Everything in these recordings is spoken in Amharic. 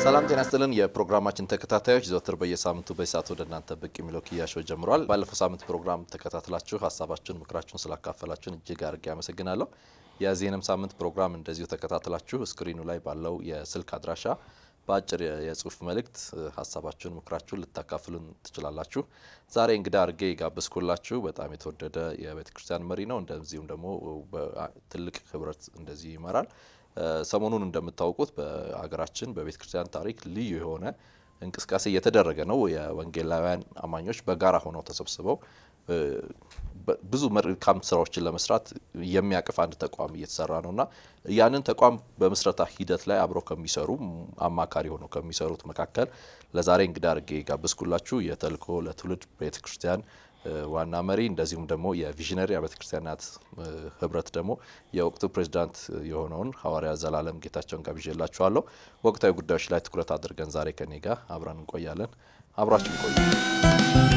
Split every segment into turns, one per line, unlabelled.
ሰላም ጤና ስጥልን። የፕሮግራማችን ተከታታዮች ዘወትር በየሳምንቱ በሰዓት ወደ እናንተ ብቅ የሚለው ክያሾ ጀምሯል። ባለፈው ሳምንት ፕሮግራም ተከታትላችሁ ሀሳባችሁን፣ ምክራችሁን ስላካፈላችሁን እጅግ አድርጌ አመሰግናለሁ። የዚህንም ሳምንት ፕሮግራም እንደዚሁ ተከታትላችሁ ስክሪኑ ላይ ባለው የስልክ አድራሻ በአጭር የጽሁፍ መልእክት ሀሳባችሁን፣ ምክራችሁን ልታካፍሉን ትችላላችሁ። ዛሬ እንግዳ አድርጌ የጋበዝኩላችሁ በጣም የተወደደ የቤተ ክርስቲያን መሪ ነው። እንደዚሁም ደግሞ ትልቅ ህብረት እንደዚህ ይመራል። ሰሞኑን እንደምታውቁት በሀገራችን በቤተ ክርስቲያን ታሪክ ልዩ የሆነ እንቅስቃሴ እየተደረገ ነው። የወንጌላውያን አማኞች በጋራ ሆነው ተሰብስበው ብዙ መልካም ስራዎችን ለመስራት የሚያቅፍ አንድ ተቋም እየተሰራ ነው እና ያንን ተቋም በምስረታ ሂደት ላይ አብረው ከሚሰሩ አማካሪ ሆነው ከሚሰሩት መካከል ለዛሬ እንግዳ አድርጌ ጋብዝኩላችሁ የተልእኮ ለትውልድ ቤተ ክርስቲያን ዋና መሪ እንደዚሁም ደግሞ የቪዥነሪ አብያተ ክርስቲያናት ህብረት ደግሞ የወቅቱ ፕሬዚዳንት የሆነውን ሐዋርያ ዘላለም ጌታቸውን ጋብዤላችኋለሁ። ወቅታዊ ጉዳዮች ላይ ትኩረት አድርገን ዛሬ ከኔ ጋር አብረን እንቆያለን። አብራችን ቆዩ።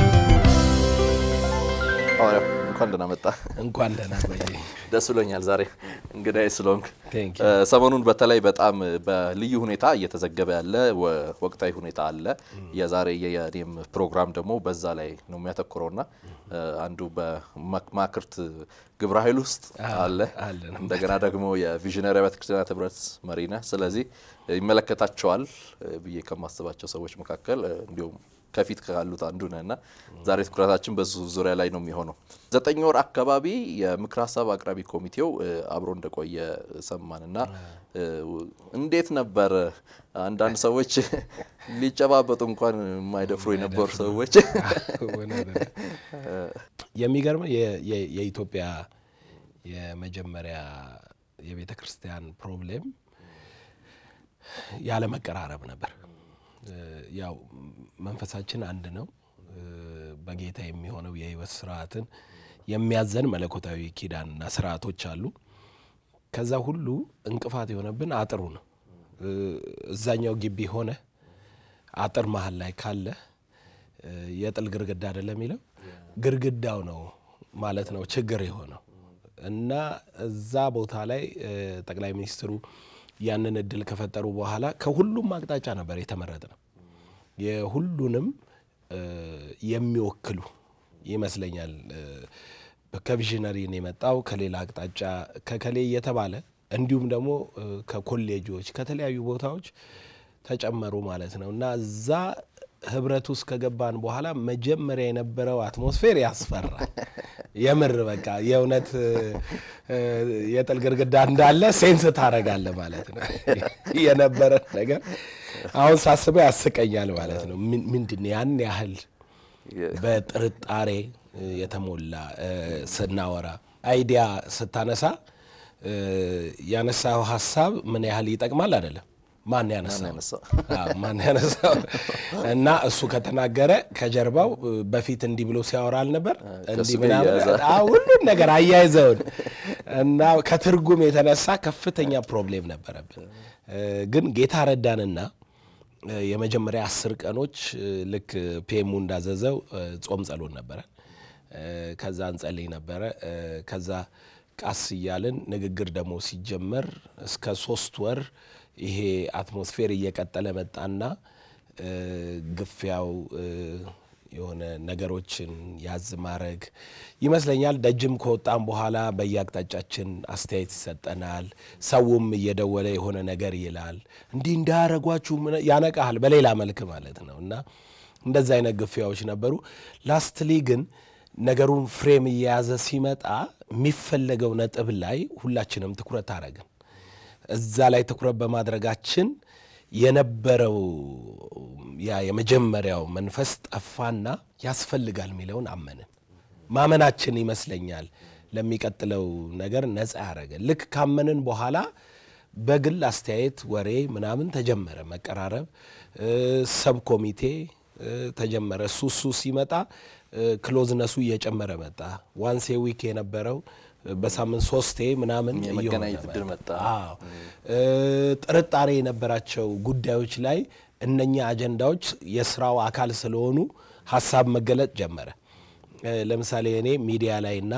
ሐዋርያ እንኳን ደህና መጣ።
እንኳን ደህና ቆየ።
ደስ ብሎኛል ዛሬ እንግዳዬ ስለሆንክ። ሰሞኑን በተለይ በጣም በልዩ ሁኔታ እየተዘገበ ያለ ወቅታዊ ሁኔታ አለ። የዛሬ የኔም ፕሮግራም ደግሞ በዛ ላይ ነው የሚያተኩረውና አንዱ በማክርት ግብረ ኃይል ውስጥ አለ፣ እንደገና ደግሞ የቪዥነሪ አብያተ ክርስቲያናት ህብረት መሪ ነህ። ስለዚህ ይመለከታቸዋል ብዬ ከማስባቸው ሰዎች መካከል እንዲሁም ከፊት ካሉት አንዱ ነህና ዛሬ ትኩረታችን በዙ ዙሪያ ላይ ነው የሚሆነው። ዘጠኝ ወር አካባቢ የምክር ሀሳብ አቅራቢ ኮሚቴው አብሮ እንደቆየ ሰማንና እንዴት ነበር? አንዳንድ ሰዎች ሊጨባበጡ እንኳን የማይደፍሩ የነበሩ ሰዎች
የሚገርመው የኢትዮጵያ የመጀመሪያ የቤተ ክርስቲያን ፕሮብሌም ያለ መቀራረብ ነበር። ያው መንፈሳችን አንድ ነው። በጌታ የሚሆነው የህይወት ስርዓትን የሚያዘን መለኮታዊ ኪዳንና ስርዓቶች አሉ። ከዛ ሁሉ እንቅፋት የሆነብን አጥሩ ነው። እዛኛው ግቢ ሆነ አጥር መሀል ላይ ካለ የጥል ግርግዳ አይደለም የሚለው ግርግዳው ነው ማለት ነው ችግር የሆነው እና እዛ ቦታ ላይ ጠቅላይ ሚኒስትሩ ያንን እድል ከፈጠሩ በኋላ ከሁሉም አቅጣጫ ነበር የተመረጠ ነው። የሁሉንም የሚወክሉ ይመስለኛል። ከቪዥነሪ ነው የመጣው ከሌላ አቅጣጫ ከከሌ እየተባለ እንዲሁም ደግሞ ከኮሌጆች ከተለያዩ ቦታዎች ተጨመሩ ማለት ነው እና እዛ ህብረት ውስጥ ከገባን በኋላ መጀመሪያ የነበረው አትሞስፌር ያስፈራል። የምር በቃ የእውነት የጥል ግርግዳ እንዳለ ሴንስ ታረጋለ ማለት ነው። የነበረ ነገር አሁን ሳስበው ያስቀኛል ማለት ነው። ምንድን ያን ያህል በጥርጣሬ የተሞላ ስናወራ አይዲያ ስታነሳ ያነሳው ሀሳብ ምን ያህል ይጠቅማል አይደለም ማን ያነሳው ማን ያነሳው እና እሱ ከተናገረ ከጀርባው በፊት እንዲህ ብሎ ሲያወራ አልነበር እንዲህ ምናምን ሁሉን ነገር አያይዘውን እና ከትርጉም የተነሳ ከፍተኛ ፕሮብሌም ነበረብን። ግን ጌታ ረዳንና የመጀመሪያ አስር ቀኖች ልክ ፒኤሙ እንዳዘዘው ጾም ጸሎት ነበረ። ከዛ እንጸልይ ነበረ። ከዛ ቃስ እያልን ንግግር ደግሞ ሲጀመር እስከ ሶስት ወር ይሄ አትሞስፌር እየቀጠለ መጣና ግፊያው የሆነ ነገሮችን ያዝ ማድረግ ይመስለኛል። ደጅም ከወጣም በኋላ በየአቅጣጫችን አስተያየት ይሰጠናል። ሰውም እየደወለ የሆነ ነገር ይላል። እንዲህ እንዳያረጓችሁ ያነቃሃል፣ በሌላ መልክ ማለት ነው። እና እንደዚ አይነት ግፊያዎች ነበሩ። ላስትሊ ግን ነገሩን ፍሬም እየያዘ ሲመጣ የሚፈለገው ነጥብ ላይ ሁላችንም ትኩረት አረግን። እዛ ላይ ትኩረት በማድረጋችን የነበረው ያ የመጀመሪያው መንፈስ ጠፋና ያስፈልጋል የሚለውን አመንን። ማመናችን ይመስለኛል ለሚቀጥለው ነገር ነፃ ያደረገን። ልክ ካመንን በኋላ በግል አስተያየት፣ ወሬ ምናምን ተጀመረ፣ መቀራረብ፣ ሰብ ኮሚቴ ተጀመረ። እሱ እሱ ሲመጣ ክሎዝነሱ እየጨመረ መጣ። ዋንሴ ዊክ የነበረው በሳምንት ሶስቴ ምናምን
የመገናኘት እድል መጣ።
ጥርጣሬ የነበራቸው ጉዳዮች ላይ እነኛ አጀንዳዎች የስራው አካል ስለሆኑ ሀሳብ መገለጥ ጀመረ። ለምሳሌ እኔ ሚዲያ ላይ እና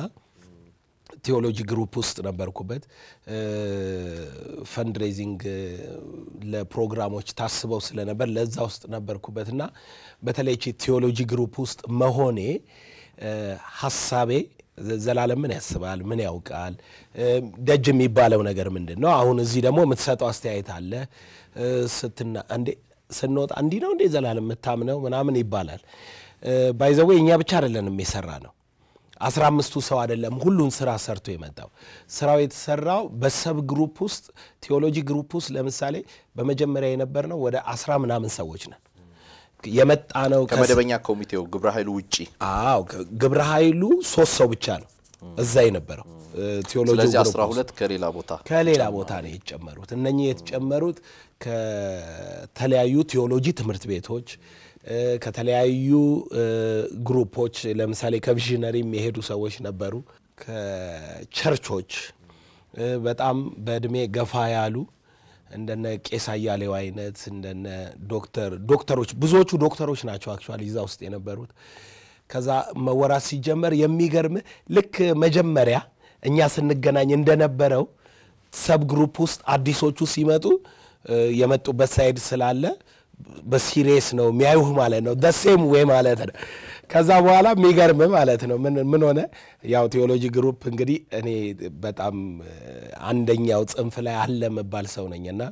ቴዎሎጂ ግሩፕ ውስጥ ነበርኩበት። ፈንድሬዚንግ ለፕሮግራሞች ታስበው ስለነበር ለዛ ውስጥ ነበርኩበትና በተለይ ቴዎሎጂ ግሩፕ ውስጥ መሆኔ ሀሳቤ ዘላለም ምን ያስባል፣ ምን ያውቃል፣ ደጅ የሚባለው ነገር ምንድን ነው? አሁን እዚህ ደግሞ የምትሰጠው አስተያየት አለ ስትና እንዴ ስንወጣ እንዲህ ነው እንዴ ዘላለም የምታምነው ምናምን ይባላል። ባይዘዌ እኛ ብቻ አይደለንም የሰራ ነው አስራ አምስቱ ሰው አይደለም ሁሉን ስራ ሰርቶ የመጣው ስራው የተሰራው በሰብ ግሩፕ ውስጥ ቴዎሎጂ ግሩፕ ውስጥ ለምሳሌ በመጀመሪያ የነበርነው ወደ አስራ ምናምን ሰዎች ነን የመጣ ነው
ከመደበኛ ኮሚቴው ግብረ ኃይሉ ውጪ
አዎ ግብረ ኃይሉ ሶስት ሰው ብቻ ነው እዛ የነበረው ቴዎሎጂ
ስለዚህ አስራ ሁለት ከሌላ ቦታ
ከሌላ ቦታ ነው የተጨመሩት እነኚህ የተጨመሩት ከተለያዩ ቴዎሎጂ ትምህርት ቤቶች ከተለያዩ ግሩፖች ለምሳሌ ከቪዥነሪ የሚሄዱ ሰዎች ነበሩ። ከቸርቾች በጣም በእድሜ ገፋ ያሉ እንደነ ቄስ አያሌው አይነት እንደነ ዶክተር ዶክተሮች ብዙዎቹ ዶክተሮች ናቸው አክቹዋሊ እዛ ውስጥ የነበሩት። ከዛ መወራት ሲጀመር የሚገርም ልክ መጀመሪያ እኛ ስንገናኝ እንደነበረው ሰብ ግሩፕ ውስጥ አዲሶቹ ሲመጡ የመጡበት ሳይድ ስላለ በሲሪየስ ነው የሚያዩህ ማለት ነው። ደሴም ዌይ ማለት ነው። ከዛ በኋላ የሚገርም ማለት ነው ምን ሆነ ያው ቴዎሎጂ ግሩፕ እንግዲህ እኔ በጣም አንደኛው ጽንፍ ላይ አለ የምባል ሰው ነኝ እና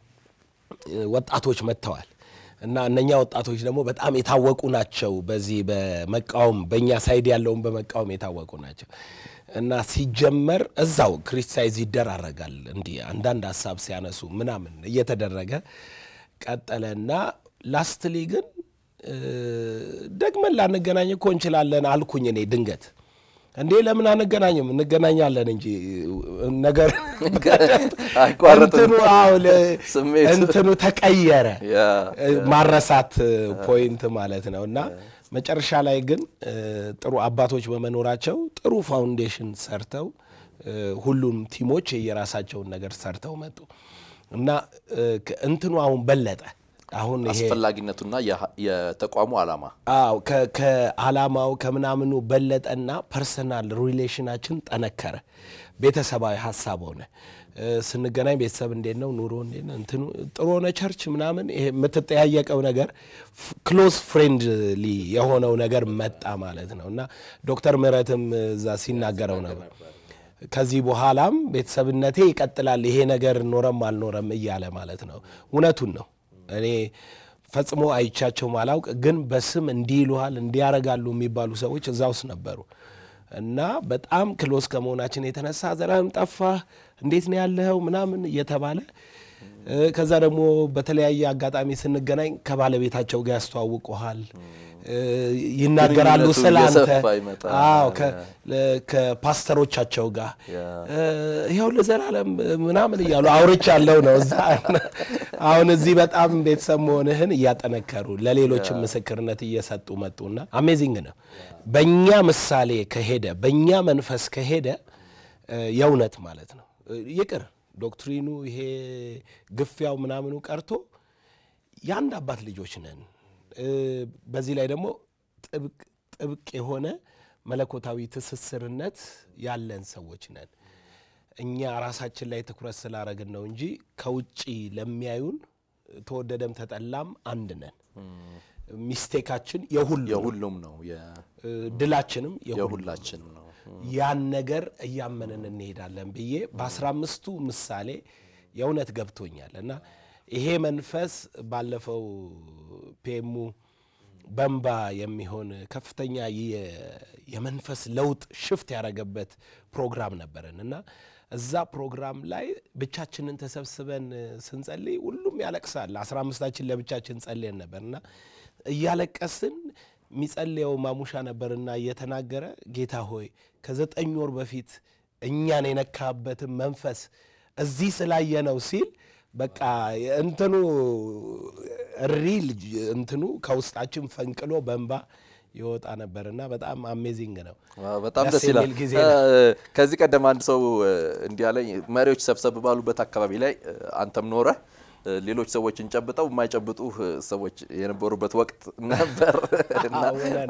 ወጣቶች መጥተዋል እና እነኛ ወጣቶች ደግሞ በጣም የታወቁ ናቸው። በዚህ በመቃወም በእኛ ሳይድ ያለውን በመቃወም የታወቁ ናቸው እና ሲጀመር እዛው ክሪቲሳይዝ ይደራረጋል እንዲህ አንዳንድ ሀሳብ ሲያነሱ ምናምን እየተደረገ ቀጠለና ላስትሊ ግን ደግመን ላንገናኝ እኮ እንችላለን አልኩኝ እኔ ድንገት እንዴ ለምን አንገናኝም? እንገናኛለን እንጂ ነገር እንትኑ አዎ እንትኑ ተቀየረ። ማረሳት ፖይንት ማለት ነው እና መጨረሻ ላይ ግን ጥሩ አባቶች በመኖራቸው ጥሩ ፋውንዴሽን ሰርተው ሁሉም ቲሞች የራሳቸውን ነገር ሰርተው መጡ እና እንትኑ አሁን በለጠ። አሁን ይሄ
አስፈላጊነቱና የተቋሙ ዓላማ
አዎ ከዓላማው ከምናምኑ በለጠና ፐርሰናል ሪሌሽናችን ጠነከረ። ቤተሰባዊ ሀሳብ ሆነ። ስንገናኝ ቤተሰብ እንዴት ነው ኑሮ እንዴት ነው እንትኑ ጥሩ ሆነ ቸርች ምናምን ይሄ የምትጠያየቀው ነገር ክሎዝ ፍሬንድሊ የሆነው ነገር መጣ ማለት ነው እና ዶክተር ምህረትም እዛ ሲናገረው ነበር ከዚህ በኋላም ቤተሰብነቴ ይቀጥላል ይሄ ነገር ኖረም አልኖረም እያለ ማለት ነው። እውነቱን ነው። እኔ ፈጽሞ አይቻቸው ማላውቅ ግን በስም እንዲህ ይሉሃል እንዲያረጋሉ የሚባሉ ሰዎች እዛ ውስጥ ነበሩ እና በጣም ክሎስ ከመሆናችን የተነሳ ዘላለም ጠፋህ፣ እንዴት ነው ያለኸው ምናምን እየተባለ ከዛ ደግሞ በተለያየ አጋጣሚ ስንገናኝ ከባለቤታቸው ጋር ያስተዋውቁሃል ይናገራሉ ስለ አንተ። አዎ ከፓስተሮቻቸው ጋር ይኸው ለዘላለም ምናምን እያሉ አውርቻለሁ ነው እዛ። አሁን እዚህ በጣም ቤተሰብ መሆንህን እያጠነከሩ ለሌሎችም ምስክርነት እየሰጡ መጡና አሜዚንግ ነው። በእኛ ምሳሌ ከሄደ በእኛ መንፈስ ከሄደ የእውነት ማለት ነው ይቅር ዶክትሪኑ ይሄ ግፊያው ምናምኑ ቀርቶ የአንድ አባት ልጆች ነን። በዚህ ላይ ደግሞ ጥብቅ የሆነ መለኮታዊ ትስስርነት ያለን ሰዎች ነን። እኛ ራሳችን ላይ ትኩረት ስላረግን ነው እንጂ ከውጭ ለሚያዩን ተወደደም ተጠላም አንድ ነን። ሚስቴካችን
የሁሉም ነው፣
ድላችንም
የሁላችን ነው።
ያን ነገር እያመንን እንሄዳለን ብዬ በአስራ አምስቱ ምሳሌ የእውነት ገብቶኛል እና ይሄ መንፈስ ባለፈው ፔሙ በንባ የሚሆን ከፍተኛ የመንፈስ ለውጥ ሽፍት ያደረገበት ፕሮግራም ነበረን እና እዛ ፕሮግራም ላይ ብቻችንን ተሰብስበን ስንጸልይ ሁሉም ያለቅሳል። አስራ አምስታችን ለብቻችን ጸልየን ነበር እና እያለቀስን የሚጸልየው ማሙሻ ነበርና እየተናገረ ጌታ ሆይ ከዘጠኝ ወር በፊት እኛን የነካበትን መንፈስ እዚህ ስላየ ነው ሲል በቃ እንትኑ ሪል እንትኑ ከውስጣችን ፈንቅሎ በንባ ይወጣ ነበርና በጣም አሜዚንግ ነው።
በጣም ደስ ይላል። ከዚህ ቀደም አንድ ሰው እንዲህ አለኝ፣ መሪዎች ሰብሰብ ባሉበት አካባቢ ላይ አንተም ኖረህ ሌሎች ሰዎችን ጨብጠው የማይጨብጡ ሰዎች የነበሩበት ወቅት ነበር እና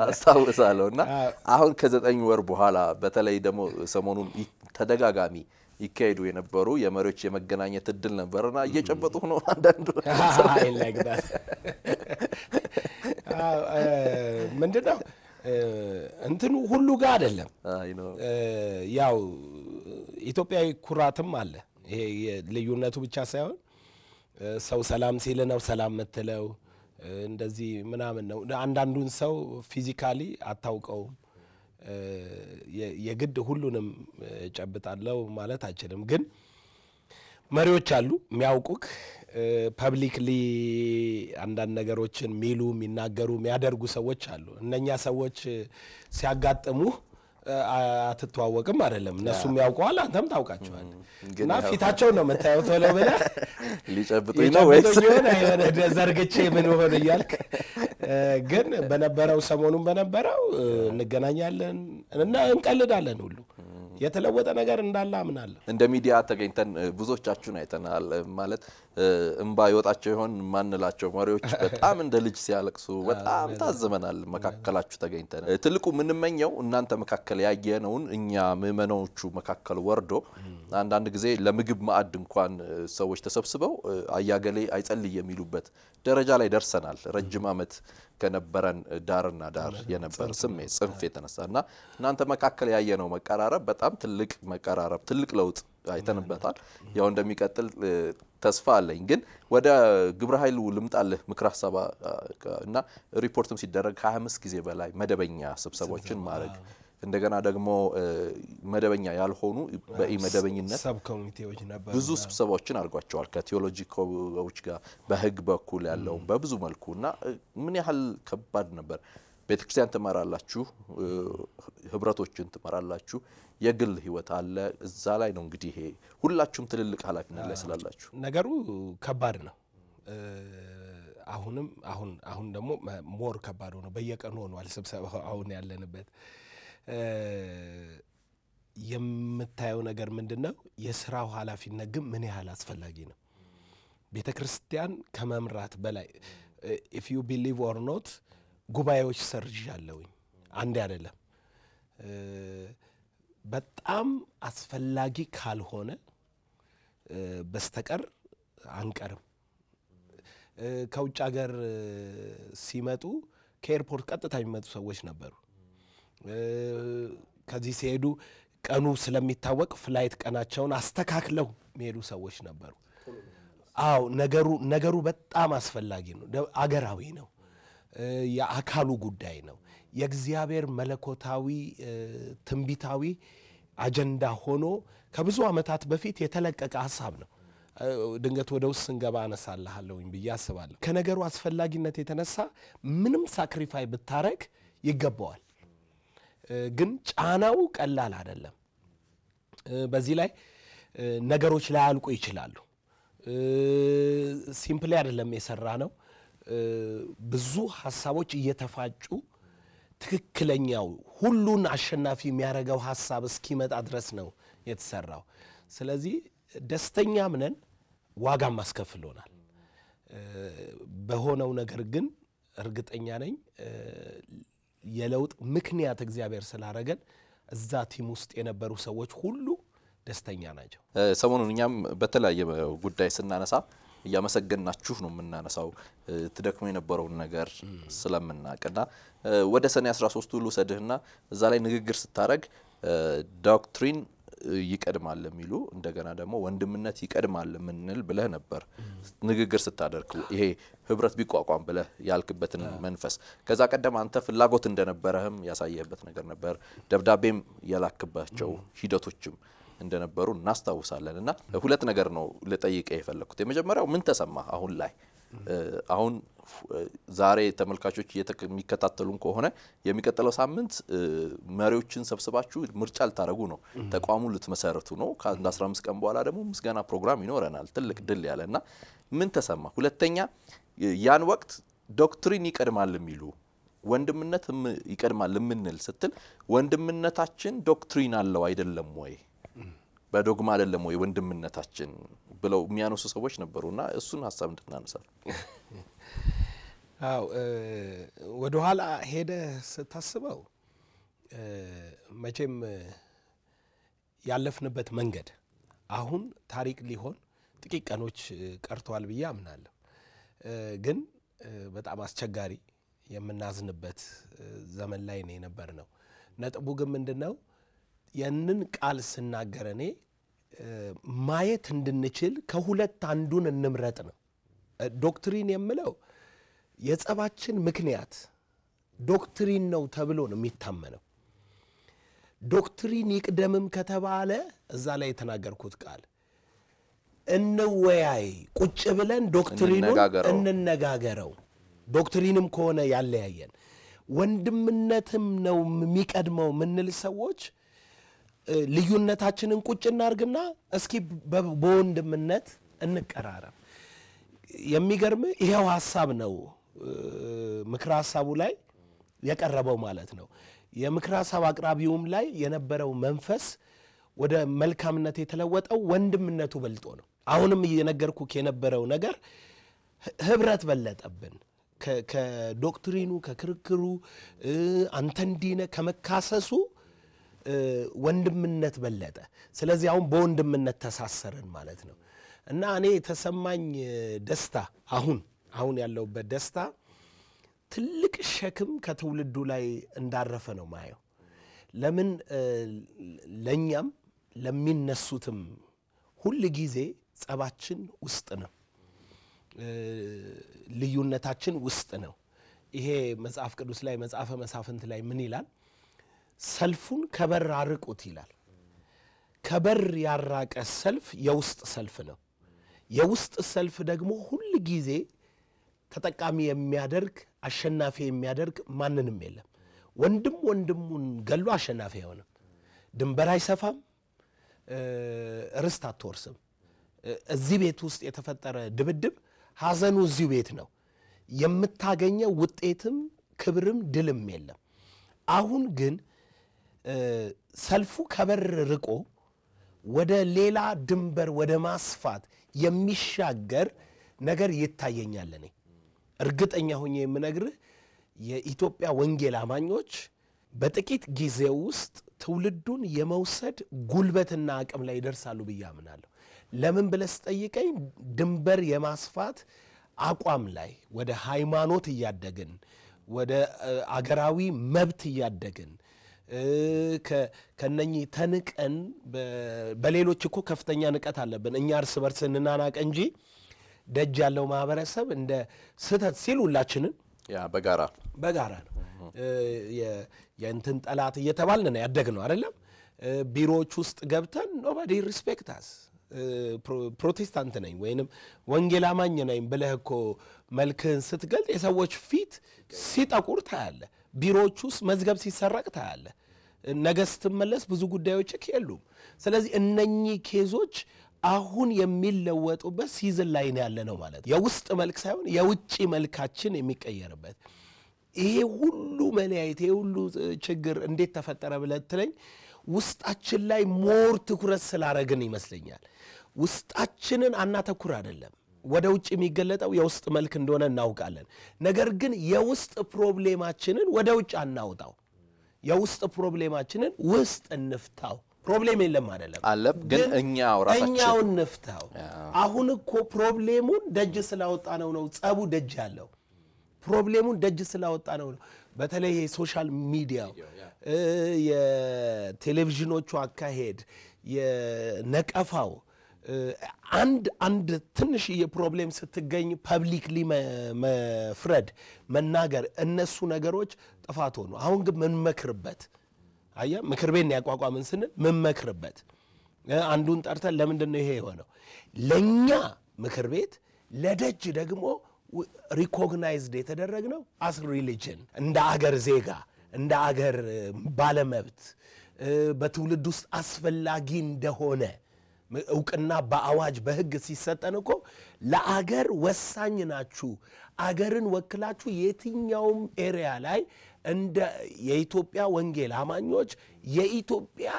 አስታውሳለሁ። እና አሁን ከዘጠኝ ወር በኋላ በተለይ ደግሞ ሰሞኑን ተደጋጋሚ ይካሄዱ የነበሩ የመሪዎች የመገናኘት እድል ነበርና እየጨበጡ ነው አንዳንዱ
ምንድን ነው እንትኑ ሁሉ ጋር አይደለም። ያው ኢትዮጵያዊ ኩራትም አለ። ይሄ ልዩነቱ ብቻ ሳይሆን ሰው ሰላም ሲል ነው ሰላም የምትለው እንደዚህ ምናምን ነው። አንዳንዱን ሰው ፊዚካሊ አታውቀውም። የግድ ሁሉንም ጨብጣለው ማለት አይችልም። ግን መሪዎች አሉ የሚያውቁክ ፐብሊክሊ አንዳንድ ነገሮችን የሚሉ የሚናገሩ የሚያደርጉ ሰዎች አሉ። እነኛ ሰዎች ሲያጋጥሙ አትተዋወቅም አይደለም። እነሱም ያውቀዋል፣ አንተም ታውቃቸዋል። እና ፊታቸው ነው የምታየው። ቶሎ ብለህ
ሊጨብጡኝ ነው ወይስ
የሆነ የሆነ ዘርግቼ ምን ሆን እያልክ ግን በነበረው ሰሞኑን በነበረው እንገናኛለን እና እንቀልዳለን ሁሉ የተለወጠ ነገር እንዳለ አምናለሁ።
እንደ ሚዲያ ተገኝተን ብዙዎቻችሁን አይተናል። ማለት እምባ ይወጣቸው ይሆን ማንላቸው መሪዎች በጣም እንደ ልጅ ሲያለቅሱ በጣም ታዝበናል። መካከላችሁ ተገኝተን ትልቁ የምንመኘው እናንተ መካከል ያየነውን እኛ ምዕመናኖቹ መካከል ወርዶ አንዳንድ ጊዜ ለምግብ ማዕድ እንኳን ሰዎች ተሰብስበው አያገሌ አይጸልይ የሚሉበት ደረጃ ላይ ደርሰናል። ረጅም ዓመት ከነበረን ዳርና ዳር የነበር ስሜት ጽንፍ የተነሳ እና እናንተ መካከል ያየነው መቀራረብ በጣም ትልቅ መቀራረብ፣ ትልቅ ለውጥ አይተንበታል። ያው እንደሚቀጥል ተስፋ አለኝ። ግን ወደ ግብረ ኃይሉ ልምጣልህ። ምክር ሀሳብ እና ሪፖርትም ሲደረግ ከ25 ጊዜ በላይ መደበኛ ስብሰባዎችን ማድረግ እንደገና ደግሞ መደበኛ ያልሆኑ በኢመደበኝነት
ሰብ ኮሚቴዎች ነበሩ።
ብዙ ስብሰባዎችን አድርጓቸዋል ከቴዎሎጂ ኮዎች ጋር በህግ በኩል ያለው በብዙ መልኩ እና ምን ያህል ከባድ ነበር። ቤተክርስቲያን ትመራላችሁ፣ ህብረቶችን ትመራላችሁ፣ የግል ህይወት አለ። እዛ ላይ ነው እንግዲህ ይሄ ሁላችሁም ትልልቅ ኃላፊነት ላይ ስላላችሁ
ነገሩ ከባድ ነው። አሁንም አሁን አሁን ደግሞ ሞር ከባድ ሆነው በየቀኑ ሆኗል ስብሰባው አሁን ያለንበት የምታየው ነገር ምንድን ነው? የስራው ኃላፊነት ግን ምን ያህል አስፈላጊ ነው። ቤተ ክርስቲያን ከመምራት በላይ ኢፍ ዩ ቢሊቭ ኦር ኖት ጉባኤዎች ሰርዣለሁኝ። አንዴ አይደለም። በጣም አስፈላጊ ካልሆነ በስተቀር አንቀርም። ከውጭ ሀገር ሲመጡ ከኤርፖርት ቀጥታ የሚመጡ ሰዎች ነበሩ። ከዚህ ሲሄዱ ቀኑ ስለሚታወቅ ፍላይት ቀናቸውን አስተካክለው የሚሄዱ ሰዎች ነበሩ። አዎ ነገሩ ነገሩ በጣም አስፈላጊ ነው። አገራዊ ነው። የአካሉ ጉዳይ ነው። የእግዚአብሔር መለኮታዊ ትንቢታዊ አጀንዳ ሆኖ ከብዙ ዓመታት በፊት የተለቀቀ ሀሳብ ነው። ድንገት ወደ ውስጥ ስንገባ አነሳልሃለሁኝ ብዬ አስባለሁ። ከነገሩ አስፈላጊነት የተነሳ ምንም ሳክሪፋይ ብታረግ ይገባዋል። ግን ጫናው ቀላል አይደለም። በዚህ ላይ ነገሮች ላያልቁ ይችላሉ። ሲምፕሊ አይደለም የሰራ ነው። ብዙ ሀሳቦች እየተፋጩ ትክክለኛው ሁሉን አሸናፊ የሚያደርገው ሀሳብ እስኪመጣ ድረስ ነው የተሰራው። ስለዚህ ደስተኛም ነን፣ ዋጋም አስከፍሎናል። በሆነው ነገር ግን እርግጠኛ ነኝ የለውጥ ምክንያት እግዚአብሔር ስላረገን እዛ ቲም ውስጥ የነበሩ ሰዎች ሁሉ ደስተኛ ናቸው።
ሰሞኑን እኛም በተለያየ ጉዳይ ስናነሳ እያመሰገናችሁ ነው የምናነሳው ትደክሞ የነበረውን ነገር ስለምናቅና ወደ ሰኔ 13ቱ ልውሰድህና እዛ ላይ ንግግር ስታደረግ ዶክትሪን ይቀድማል የሚሉ እንደገና ደግሞ ወንድምነት ይቀድማል የምንል ብለህ ነበር ንግግር ስታደርግ ይሄ ህብረት ቢቋቋም ብለህ ያልክበትን መንፈስ ከዛ ቀደም አንተ ፍላጎት እንደነበረህም ያሳየህበት ነገር ነበር። ደብዳቤም የላክባቸው ሂደቶችም እንደነበሩ እናስታውሳለን። እና ሁለት ነገር ነው ልጠይቀ የፈለግኩት። የመጀመሪያው ምን ተሰማ አሁን ላይ አሁን ዛሬ ተመልካቾች የሚከታተሉን ከሆነ የሚቀጥለው ሳምንት መሪዎችን ሰብስባችሁ ምርጫ ልታደረጉ ነው። ተቋሙን ልትመሰርቱ ነው። ከአንድ 15 ቀን በኋላ ደግሞ ምስጋና ፕሮግራም ይኖረናል። ትልቅ ድል ያለ እና ምን ተሰማ? ሁለተኛ ያን ወቅት ዶክትሪን ይቀድማል የሚሉ ወንድምነት ይቀድማል የምንል ስትል ወንድምነታችን ዶክትሪን አለው አይደለም ወይ በዶግማ አይደለም ወይ ወንድምነታችን ብለው የሚያነሱ ሰዎች ነበሩና እሱን ሀሳብ እንድናነሳል።
አው ወደኋላ ሄደ ስታስበው መቼም ያለፍንበት መንገድ አሁን ታሪክ ሊሆን ጥቂት ቀኖች ቀርተዋል ብዬ አምናለሁ። ግን በጣም አስቸጋሪ የምናዝንበት ዘመን ላይ ነው የነበር ነው። ነጥቡ ግን ምንድን ነው? ያንን ቃል ስናገር እኔ ማየት እንድንችል ከሁለት አንዱን እንምረጥ ነው። ዶክትሪን የምለው የጸባችን ምክንያት ዶክትሪን ነው ተብሎ ነው የሚታመነው። ዶክትሪን ይቅደምም ከተባለ እዛ ላይ የተናገርኩት ቃል እንወያይ፣ ቁጭ ብለን ዶክትሪኑን
እንነጋገረው።
እንነጋገረው። ዶክትሪንም ከሆነ ያለያየን ወንድምነትም ነው የሚቀድመው ምንል ሰዎች ልዩነታችንን ቁጭ እናርግና እስኪ በ- በወንድምነት እንቀራረብ። የሚገርም ይኸው ሀሳብ ነው እ፣ ምክረ ሀሳቡ ላይ የቀረበው ማለት ነው። የምክረ ሀሳብ አቅራቢውም ላይ የነበረው መንፈስ ወደ መልካምነት የተለወጠው ወንድምነቱ በልጦ ነው። አሁንም እየነገርኩህ የነበረው ነገር ህ- ህብረት በለጠብን ከ- ከዶክትሪኑ ከክርክሩ እ፣ አንተ እንዲህ ነህ ከመካሰሱ እ፣ ወንድምነት በለጠ። ስለዚህ አሁን በወንድምነት ተሳሰርን ማለት ነው እና እኔ የተሰማኝ እ፣ ደስታ አሁን አሁን ያለሁበት ደስታ ትልቅ ሸክም ከትውልዱ ላይ እንዳረፈ ነው ማየው። ለምን እ፣ ለእኛም ለሚነሱትም ሁል ጊዜ ጸባችን ውስጥ ነው እ፣ ልዩነታችን ውስጥ ነው። ይሄ መጽሐፍ ቅዱስ ላይ መጽሐፈ መሳፍንት ላይ ምን ይላል? ሰልፉን ከበር አርቁት ይላል። ከበር ያራቀ ሰልፍ የውስጥ ሰልፍ ነው። የውስጥ ሰልፍ ደግሞ ሁል ጊዜ ተጠቃሚ የሚያደርግ አሸናፊ የሚያደርግ ማንንም የለም። ወንድም ወንድሙን ገሎ አሸናፊ አይሆንም። ድንበር አይሰፋም፣ እ፣ ርስት አትወርስም። እ፣ እዚህ ቤት ውስጥ የተፈጠረ ድብድብ ሐዘኑ እዚሁ ቤት ነው። የምታገኘው ውጤትም ክብርም ድልም የለም። አሁን ግን እ፣ ሰልፉ ከበር ርቆ ወደ ሌላ ድንበር ወደ ማስፋት የሚሻገር ነገር ይታየኛል። እኔ እርግጠኛ ሆኜ የምነግርህ የኢትዮጵያ ወንጌል አማኞች በጥቂት ጊዜ ውስጥ ትውልዱን የመውሰድ ጉልበትና አቅም ላይ ይደርሳሉ ብዬ አምናለሁ። ለምን ብለህ ስጠይቀኝ ድንበር የማስፋት አቋም ላይ ወደ ሃይማኖት እያደግን ወደ እ፣ አገራዊ መብት እያደግን እ፣ ከ- ከነኚህ ተንቀን በ- በሌሎች እኮ ከፍተኛ ንቀት አለብን እኛ እርስ በርስ እንናናቅ እንጂ ደጅ ያለው ማህበረሰብ እንደ ስህተት ሲል ሁላችንን
ያ በጋራ
በጋራ ነው እ፣ የ- የእንትን ጠላት እየተባልን ነው ያደግነው አይደለም። እ፣ ቢሮዎች ውስጥ ገብተን ኖባዲ ሪስፔክታስ ፕሮቴስታንት ነኝ ወይንም ወንጌል አማኝ ነኝ ብለህ እኮ መልክህን ስትገልጥ የሰዎች ፊት ሲጠቁር ታያለ። ቢሮዎች ውስጥ መዝገብ ሲሰረቅ ታያለ። ነገ ስትመለስ ብዙ ጉዳዮች የሉም። ስለዚህ እነኚህ ኬዞች አሁን የሚለወጡበት ሲዝን ላይ ነው ያለ ነው ማለት ነው። የውስጥ መልክ ሳይሆን የውጭ መልካችን የሚቀየርበት ይሄ ሁሉ መለያየት ይሄ ሁሉ ችግር እንዴት ተፈጠረ ብለህ ትለኝ ውስጣችን ላይ ሞር ትኩረት ስላረግን ይመስለኛል። ውስጣችንን አናተኩር አይደለም ወደ ውጭ የሚገለጠው የውስጥ መልክ እንደሆነ እናውቃለን። ነገር ግን የውስጥ ፕሮብሌማችንን ወደ ውጭ አናውጣው። የውስጥ ፕሮብሌማችንን ውስጥ እንፍታው። ፕሮብሌም የለም አይደለም
አለ ግን እኛው ራሳችን
እኛው እንፍታው። አሁን እኮ ፕሮብሌሙን ደጅ ስላወጣ ነው ነው ጸቡ ደጅ ያለው ፕሮብሌሙን ደጅ ስላወጣ ነው ነው። በተለይ የሶሻል ሚዲያው እ፣ የቴሌቪዥኖቹ አካሄድ የነቀፋው እ፣ አንድ አንድ ትንሽዬ ፕሮብሌም ስትገኝ ፐብሊክሊ መፍረድ መናገር፣ እነሱ ነገሮች ጥፋት ሆኑ። አሁን ግን ምንመክርበት አየህ፣ ምክር ቤት ያቋቋምን ስንል ምንመክርበት እ፣ አንዱን ጠርተን ለምንድን ነው ይሄ የሆነው? ለእኛ ምክር ቤት ለደጅ ደግሞ ሪኮግናይዝድ የተደረግነው አስ ሪሊጅን እንደ አገር ዜጋ እንደ አገር እ፣ ባለመብት እ፣ በትውልድ ውስጥ አስፈላጊ እንደሆነ ም- እውቅና በአዋጅ በሕግ ሲሰጠን እኮ ለአገር ወሳኝ ናችሁ፣ አገርን ወክላችሁ የትኛውም ኤሪያ ላይ እንደ የኢትዮጵያ ወንጌል አማኞች የኢትዮጵያ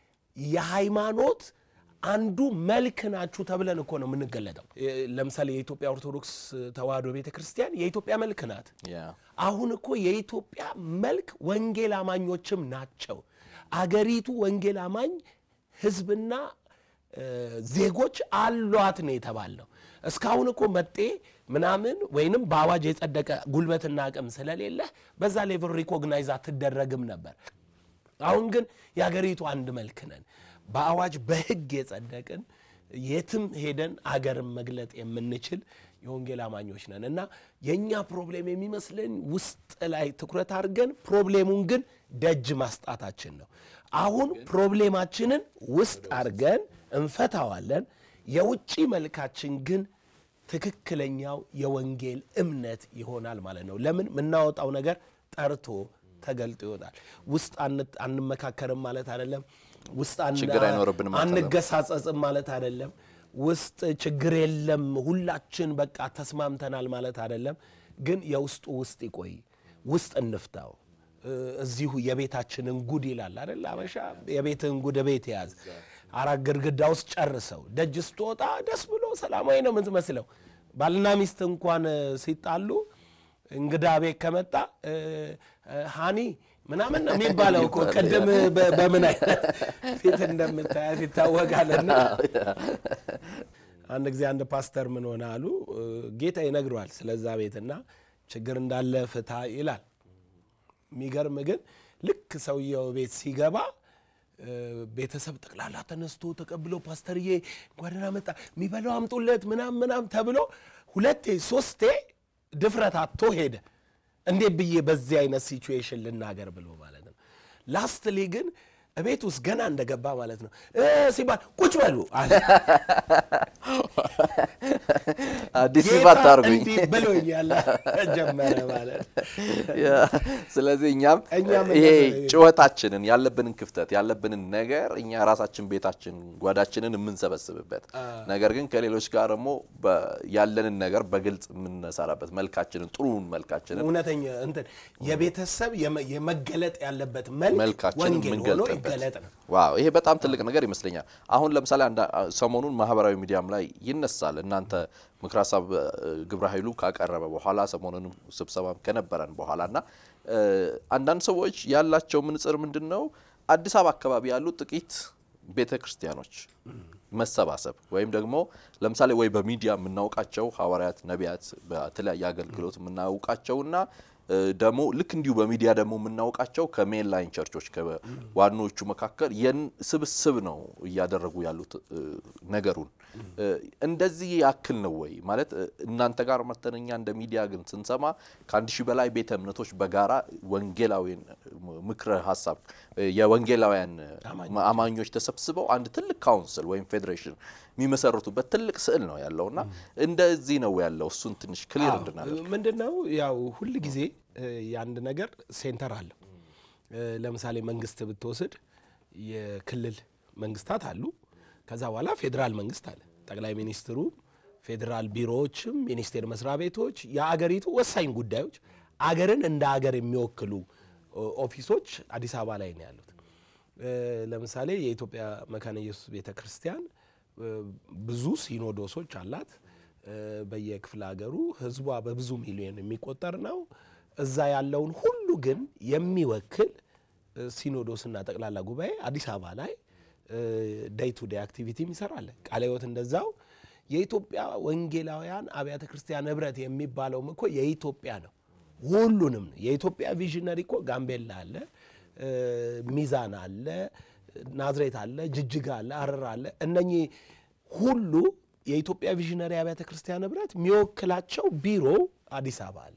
የሃይማኖት አንዱ መልክ ናችሁ ተብለን እኮ ነው የምንገለጠው። እ፣ ለምሳሌ የኢትዮጵያ ኦርቶዶክስ ተዋሕዶ ቤተ ክርስቲያን የኢትዮጵያ መልክ ናት።
ያ
አሁን እኮ የኢትዮጵያ መልክ ወንጌል አማኞችም ናቸው። አገሪቱ ወንጌል አማኝ ሕዝብና ዜጎች አሏት ነው የተባልነው። እስካሁን እኮ መጤ ምናምን ወይንም በአዋጅ የጸደቀ ጉልበትና አቅም ስለሌለ በዛ ሌቭል ሪኮግናይዝ አትደረግም ነበር። አሁን ግን የሀገሪቱ አንድ መልክ ነን። በአዋጅ በሕግ የጸደቅን የትም ሄደን አገርን መግለጥ የምንችል የወንጌል አማኞች ነን እና የእኛ ፕሮብሌም የሚመስለን ውስጥ ላይ ትኩረት አድርገን ፕሮብሌሙን ግን ደጅ ማስጣታችን ነው። አሁን ፕሮብሌማችንን ውስጥ አድርገን እንፈታዋለን። የውጭ መልካችን ግን ትክክለኛው የወንጌል እምነት ይሆናል ማለት ነው። ለምን የምናወጣው ነገር ጠርቶ ተገልጦ ይወጣል። ውስጥ አንመካከርም ማለት አይደለም። ውስጥ
ችግር አይኖርብንም ማለት አይደለም።
አንገሳጸጽም ማለት አይደለም። ውስጥ ችግር የለም ሁላችን በቃ ተስማምተናል ማለት አይደለም። ግን የውስጡ ውስጥ ይቆይ፣ ውስጥ እንፍታው። እዚሁ የቤታችንን ጉድ ይላል አይደል አበሻ። የቤትን ጉድ ቤት የያዝ አራት ግድግዳ ውስጥ ጨርሰው ደጅ ስትወጣ ደስ ብሎ ሰላማዊ ነው የምትመስለው። ባልና ሚስት እንኳን ሲጣሉ እንግዳ ቤት ከመጣ ሃኒ ምናምን ነው የሚባለው እኮ ቅድም በምን አይነት ፊት እንደምታያት ይታወቃልና አንድ ጊዜ አንድ ፓስተር ምን ሆነ አሉ ጌታ ይነግረዋል ስለዛ ቤትና ችግር እንዳለ ፍታ ይላል የሚገርም ግን ልክ ሰውየው ቤት ሲገባ ቤተሰብ ጠቅላላ ተነስቶ ተቀብሎ ፓስተርዬ እንኳን ደህና መጣ የሚበላው አምጡለት ምናም ምናም ተብሎ ሁለቴ ሶስቴ ድፍረት አጥቶ ሄደ። እንዴት ብዬ በዚህ አይነት ሲቹዌሽን ልናገር ብሎ ማለት ነው። ላስትሊ ግን እቤት ውስጥ ገና እንደገባ ማለት ነው ሲባል ቁጭ በሉ አለ።
አዲስ
ጌታ
ሲፋት አርጉኝ
እንዲህ ብሎኛል ጀመረ ማለት
ስለዚህ እኛም
እኛም
ይሄ
እንደዛ-
ጭወታችንን ያለብንን ክፍተት ያለብንን ነገር እኛ ራሳችን ቤታችን ጓዳችንን የምንሰበስብበት ነገር ግን ከሌሎች ጋር ደግሞ በ- ያለንን ነገር በግልጽ የምንሰራበት መልካችንን ጥሩውን መልካችንን
እውነተኛ እንትን የቤተሰብ የመ- የመገለጥ ያለበት መልክ
መልካችንን
ወንጌል ሆኖ
የምንገልጥበት
ይገለጥ ነው።
ዋው ይሄ በጣም ትልቅ ነገር ይመስለኛል። አሁን ለምሳሌ አንዳ- ሰሞኑን ማህበራዊ ሚዲያም ላይ ይነሳል። እናንተ ምክረ ሀሳብ እ፣ ግብረ ኃይሉ ካቀረበ በኋላ ሰሞኑንም ስብሰባም ከነበረን በኋላ እና እ፣ አንዳንድ ሰዎች ያላቸው ምንጽር ምንድን ነው አዲስ አበባ አካባቢ ያሉ ጥቂት ቤተ ክርስቲያኖች መሰባሰብ ወይም ደግሞ ለምሳሌ ወይ በሚዲያ የምናውቃቸው ሐዋርያት፣ ነቢያት በተለያየ አገልግሎት የምናውቃቸውና እ፣ ደግሞ ልክ እንዲሁ በሚዲያ ደግሞ የምናውቃቸው ከሜን ላይን ቸርቾች ከዋናዎቹ መካከል የን ስብስብ ነው እያደረጉ ያሉት እ፣ ነገሩን እ፣ እንደዚህ ያክል ነው ወይ ማለት እ፣ እናንተ ጋር መተን እኛ እንደ ሚዲያ ግን ስንሰማ ከአንድ ሺህ በላይ ቤተ እምነቶች በጋራ ወንጌላዊን ምክረ ሀሳብ እ፣ የወንጌላውያን አማኞች ተሰብስበው አንድ ትልቅ ካውንስል ወይም ፌዴሬሽን የሚመሰርቱበት ትልቅ ስዕል ነው ያለውና እንደዚህ ነው ያለው። እሱን ትንሽ ክሊር እንድናደርግ
ምንድን ነው ያው ሁል ጊዜ እ፣ የአንድ ነገር ሴንተር አለው። እ፣ ለምሳሌ መንግስት ብትወስድ የክልል መንግስታት አሉ። ከዛ በኋላ ፌዴራል መንግስት አለ። ጠቅላይ ሚኒስትሩ፣ ፌዴራል ቢሮዎችም፣ ሚኒስቴር መስሪያ ቤቶች፣ የአገሪቱ ወሳኝ ጉዳዮች አገርን እንደ አገር የሚወክሉ ኦ- ኦፊሶች አዲስ አበባ ላይ ነው ያሉት። እ፣ ለምሳሌ የኢትዮጵያ መካነ ኢየሱስ ቤተ ክርስቲያን እ፣ ብዙ ሲኖዶሶች አላት። እ፣ በየክፍለ ሀገሩ ህዝቧ በብዙ ሚሊዮን የሚቆጠር ነው። እዛ ያለውን ሁሉ ግን የሚወክል እ፣ ሲኖዶስና ጠቅላላ ጉባኤ አዲስ አበባ ላይ ዴይ ቱ ዴይ አክቲቪቲም ይሰራል። ቃለ ሕይወት እንደዛው። የኢትዮጵያ ወንጌላውያን አብያተ ክርስቲያን ህብረት የሚባለውም እኮ የኢትዮጵያ ነው። ሁሉንም ነው። የኢትዮጵያ ቪዥነሪ እኮ ጋምቤላ አለ፣ እ፣ ሚዛን አለ፣ ናዝሬት አለ፣ ጅጅጋ አለ፣ ሐረር አለ። እነኚህ ሁሉ የኢትዮጵያ ቪዥነሪ አብያተ ክርስቲያን ህብረት የሚወክላቸው ቢሮ አዲስ አበባ አለ።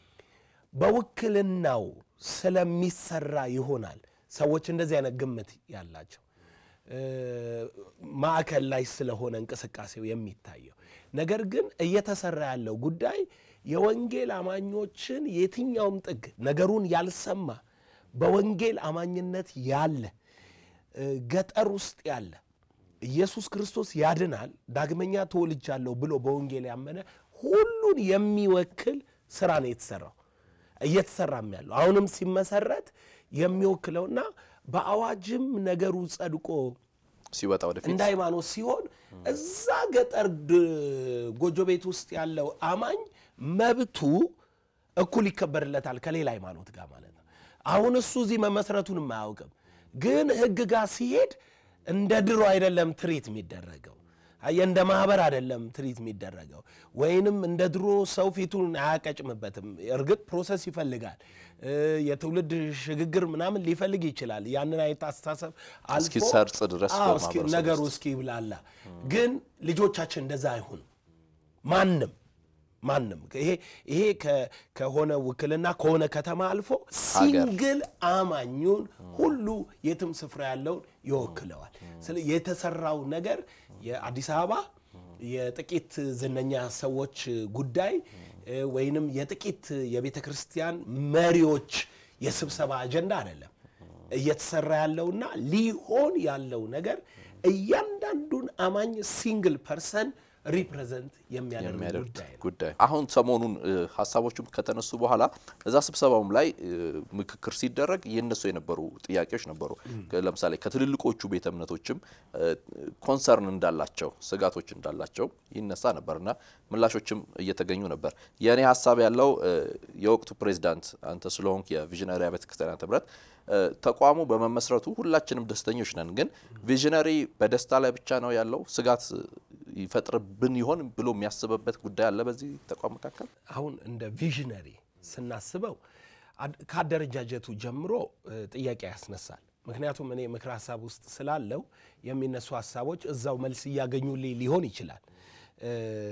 በውክልናው ስለሚሰራ ይሆናል ሰዎች እንደዚህ አይነት ግምት ያላቸው እ፣ ማዕከል ላይ ስለሆነ እንቅስቃሴው የሚታየው ነገር ግን እየተሰራ ያለው ጉዳይ የወንጌል አማኞችን የትኛውም ጥግ ነገሩን ያልሰማ በወንጌል አማኝነት ያለ እ፣ ገጠር ውስጥ ያለ ኢየሱስ ክርስቶስ ያድናል ዳግመኛ ተወልጃለሁ ብሎ በወንጌል ያመነ ሁሉን የሚወክል ስራ ነው የተሰራው እየተሰራም ያለው አሁንም ሲመሰረት የሚወክለውና በአዋጅም ነገሩ ጸድቆ
ሲወጣ ወደፊት
እንደ ሃይማኖት ሲሆን እዛ ገጠር ድ- ጎጆ ቤት ውስጥ ያለው አማኝ መብቱ እኩል ይከበርለታል ከሌላ ሃይማኖት ጋር ማለት ነው። አሁን እሱ እዚህ መመስረቱን አያውቅም፣ ግን ሕግ ጋር ሲሄድ እንደ ድሮ አይደለም ትሪት የሚደረገው አየህ፣ እንደ ማህበር አይደለም ትሪት የሚደረገው ወይንም እንደ ድሮ ሰው ፊቱን አያቀጭምበትም። እርግጥ ፕሮሰስ ይፈልጋል፣ እ፣ የትውልድ ሽግግር ምናምን ሊፈልግ ይችላል። ያንን አይነት አስተሳሰብ አልፎ
እስኪሰርጽ ድረስ
አዎ፣ እስኪ
በማህበረሰብ
ነገሩ እስኪ ይብላላ። ግን ልጆቻችን እንደዛ አይሁን ማንም ማንም ይሄ ይሄ ከ- ከሆነ ውክልና ከሆነ ከተማ አልፎ ሲንግል አማኙን ሁሉ የትም ስፍራ ያለውን ይወክለዋል። ስለ የተሰራው ነገር የአዲስ አበባ የጥቂት ዝነኛ ሰዎች ጉዳይ እ፣ ወይንም የጥቂት የቤተ ክርስቲያን መሪዎች የስብሰባ አጀንዳ አይደለም። እየተሰራ ያለውና ሊሆን ያለው ነገር እያንዳንዱን አማኝ ሲንግል ፐርሰን ሪፕሬዘንት የሚያደርግ
የሚያደርግ
ጉዳይ ነው።
ጉዳይ አሁን ሰሞኑን እ፣ ሀሳቦቹም ከተነሱ በኋላ እዛ ስብሰባውም ላይ እ፣ ምክክር ሲደረግ የነሱ የነበሩ ጥያቄዎች ነበሩ። ከ- ለምሳሌ ከትልልቆቹ ቤተ እምነቶችም እ፣ ኮንሰርን እንዳላቸው ስጋቶች እንዳላቸው ይነሳ ነበርና ምላሾችም እየተገኙ ነበር። የእኔ ሀሳብ ያለው እ፣ የወቅቱ ፕሬዚዳንት አንተ ስለሆንክ የቪዥነሪ ቤተ ክርስቲያናት ህብረት እ፣ ተቋሙ በመመስረቱ ሁላችንም ደስተኞች ነን። ግን ቪዥነሪ በደስታ ላይ ብቻ ነው ያለው ስጋት ይፈጥርብን ይሆን ብሎ የሚያስብበት ጉዳይ አለ በዚህ ተቋም መካከል?
አሁን እንደ ቪዥነሪ ስናስበው አድ- ከአደረጃጀቱ ጀምሮ እ፣ ጥያቄ ያስነሳል። ምክንያቱም እኔ ምክር ሀሳብ ውስጥ ስላለው የሚነሱ ሀሳቦች እዛው መልስ እያገኙልኝ ሊሆን ይችላል። እ፣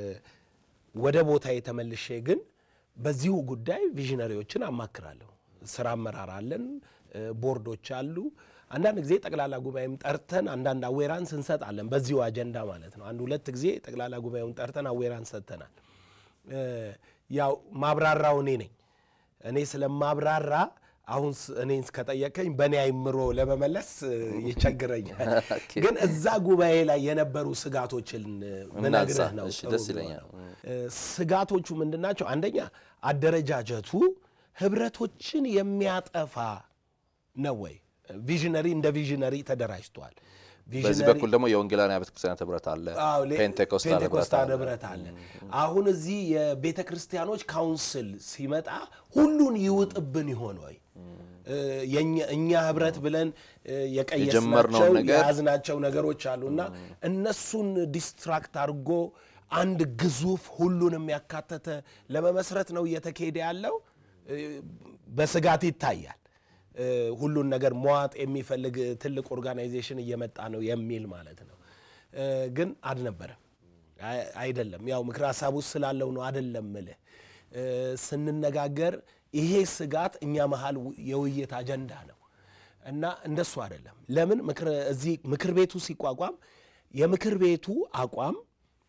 ወደ ቦታ የተመልሼ ግን በዚሁ ጉዳይ ቪዥነሪዎችን አማክራለሁ። ስራ አመራር አለን፣ እ፣ ቦርዶች አሉ። አንዳንድ ጊዜ ጠቅላላ ጉባኤም ጠርተን አንዳንድ አዌራንስ እንሰጣለን። በዚሁ አጀንዳ ማለት ነው። አንድ ሁለት ጊዜ ጠቅላላ ጉባኤውን ጠርተን አዌራንስ ሰጥተናል። እ፣ ያው ማብራራው እኔ ነኝ። እኔ ስለማብራራ አሁን ስ- እኔን ከጠየቀኝ በእኔ አይምሮ ለመመለስ እ፣ ይቸግረኛል። ግን እዛ ጉባኤ ላይ የነበሩ ስጋቶችን እ፣ ምነግርህ ነው።
እሺ፣
ጥሩ
ደስ ይለኛል።
የሚሆነው። እ፣ ስጋቶቹ ምንድን ናቸው? አንደኛ አደረጃጀቱ ህብረቶችን የሚያጠፋ ነው ወይ? ቪዥነሪ እንደ ቪዥነሪ ተደራጅቷል።
በዚህ
ቪዥነሪ-
በኩል ደግሞ የወንጌላውያን ቤተ ክርስቲያናት ህብረት አለ፣
አዎ፣ ሌ-
ፔንቴኮስታል ህብረት
ፔንቴኮስታል
አለ።
ህብረት አለ። አሁን እዚህ የቤተ ክርስቲያኖች ካውንስል ሲመጣ ሁሉን ይውጥብን ይሆን ወይ? እ፣ የኛ- እኛ ህብረት ብለን እ፣ የቀየስናቸው
የጀመርነውን ነገር-
የያዝናቸው ነገሮች አሉና እነሱን ዲስትራክት አድርጎ አንድ ግዙፍ ሁሉንም ያካተተ ለመመስረት ነው እየተካሄደ ያለው። እ፣ በስጋት ይታያል። እ፣ ሁሉን ነገር መዋጥ የሚፈልግ ትልቅ ኦርጋናይዜሽን እየመጣ ነው የሚል ማለት ነው። እ፣ ግን አልነበረም፣ አይ- አይደለም። ያው ምክር ሀሳብ ውስጥ ስላለው ነው አይደለም ምልህ እ፣ ስንነጋገር ይሄ ስጋት እኛ መሀል ው- የውይይት አጀንዳ ነው እና እንደሱ አይደለም። ለምን ምክር እዚህ ምክር ቤቱ ሲቋቋም የምክር ቤቱ አቋም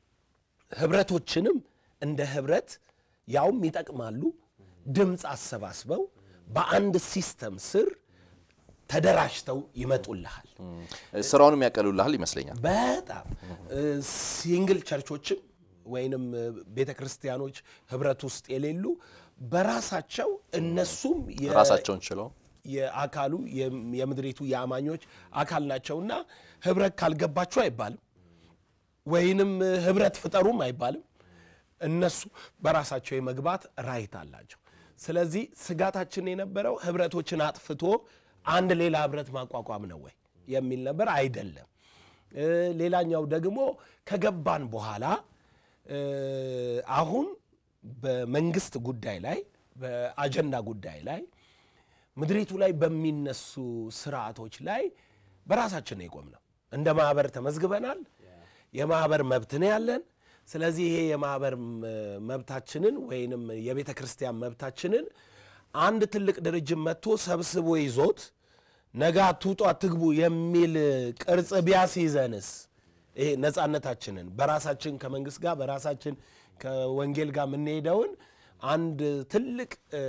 ህብረቶችንም እንደ ህብረት ያውም ይጠቅማሉ ድምፅ አሰባስበው በአንድ ሲስተም ስር ተደራጅተው ይመጡልሃል።
ስራውንም ያቀሉልሃል ይመስለኛል።
በጣም እ፣ ሲንግል ቸርቾችም ወይንም ቤተ ክርስቲያኖች ህብረት ውስጥ የሌሉ በራሳቸው እነሱም የ-
ራሳቸውን ችለው
የአካሉ የም- የምድሪቱ የአማኞች አካል ናቸውና ህብረት ካልገባችሁ አይባልም፣ ወይንም ህብረት ፍጠሩም አይባልም። እነሱ በራሳቸው የመግባት ራይት አላቸው። ስለዚህ ስጋታችን የነበረው ህብረቶችን አጥፍቶ አንድ ሌላ ህብረት ማቋቋም ነው ወይ የሚል ነበር። አይደለም። እ፣ ሌላኛው ደግሞ ከገባን በኋላ እ፣ አሁን በመንግስት ጉዳይ ላይ በአጀንዳ ጉዳይ ላይ ምድሪቱ ላይ በሚነሱ ስርዓቶች ላይ በራሳችን ነው የቆምነው። እንደ ማህበር ተመዝግበናል። የማህበር መብት ነው ያለን። ስለዚህ ይሄ የማህበር ም- መብታችንን ወይንም የቤተ ክርስቲያን መብታችንን አንድ ትልቅ ድርጅት መጥቶ ሰብስቦ ይዞት ነገ አትውጡ አትግቡ የሚል ቅርጽ ቢያስይዘንስ ይሄ ነፃነታችንን በራሳችን ከመንግስት ጋር በራሳችን ከወንጌል ጋር የምንሄደውን አንድ ትልቅ እ፣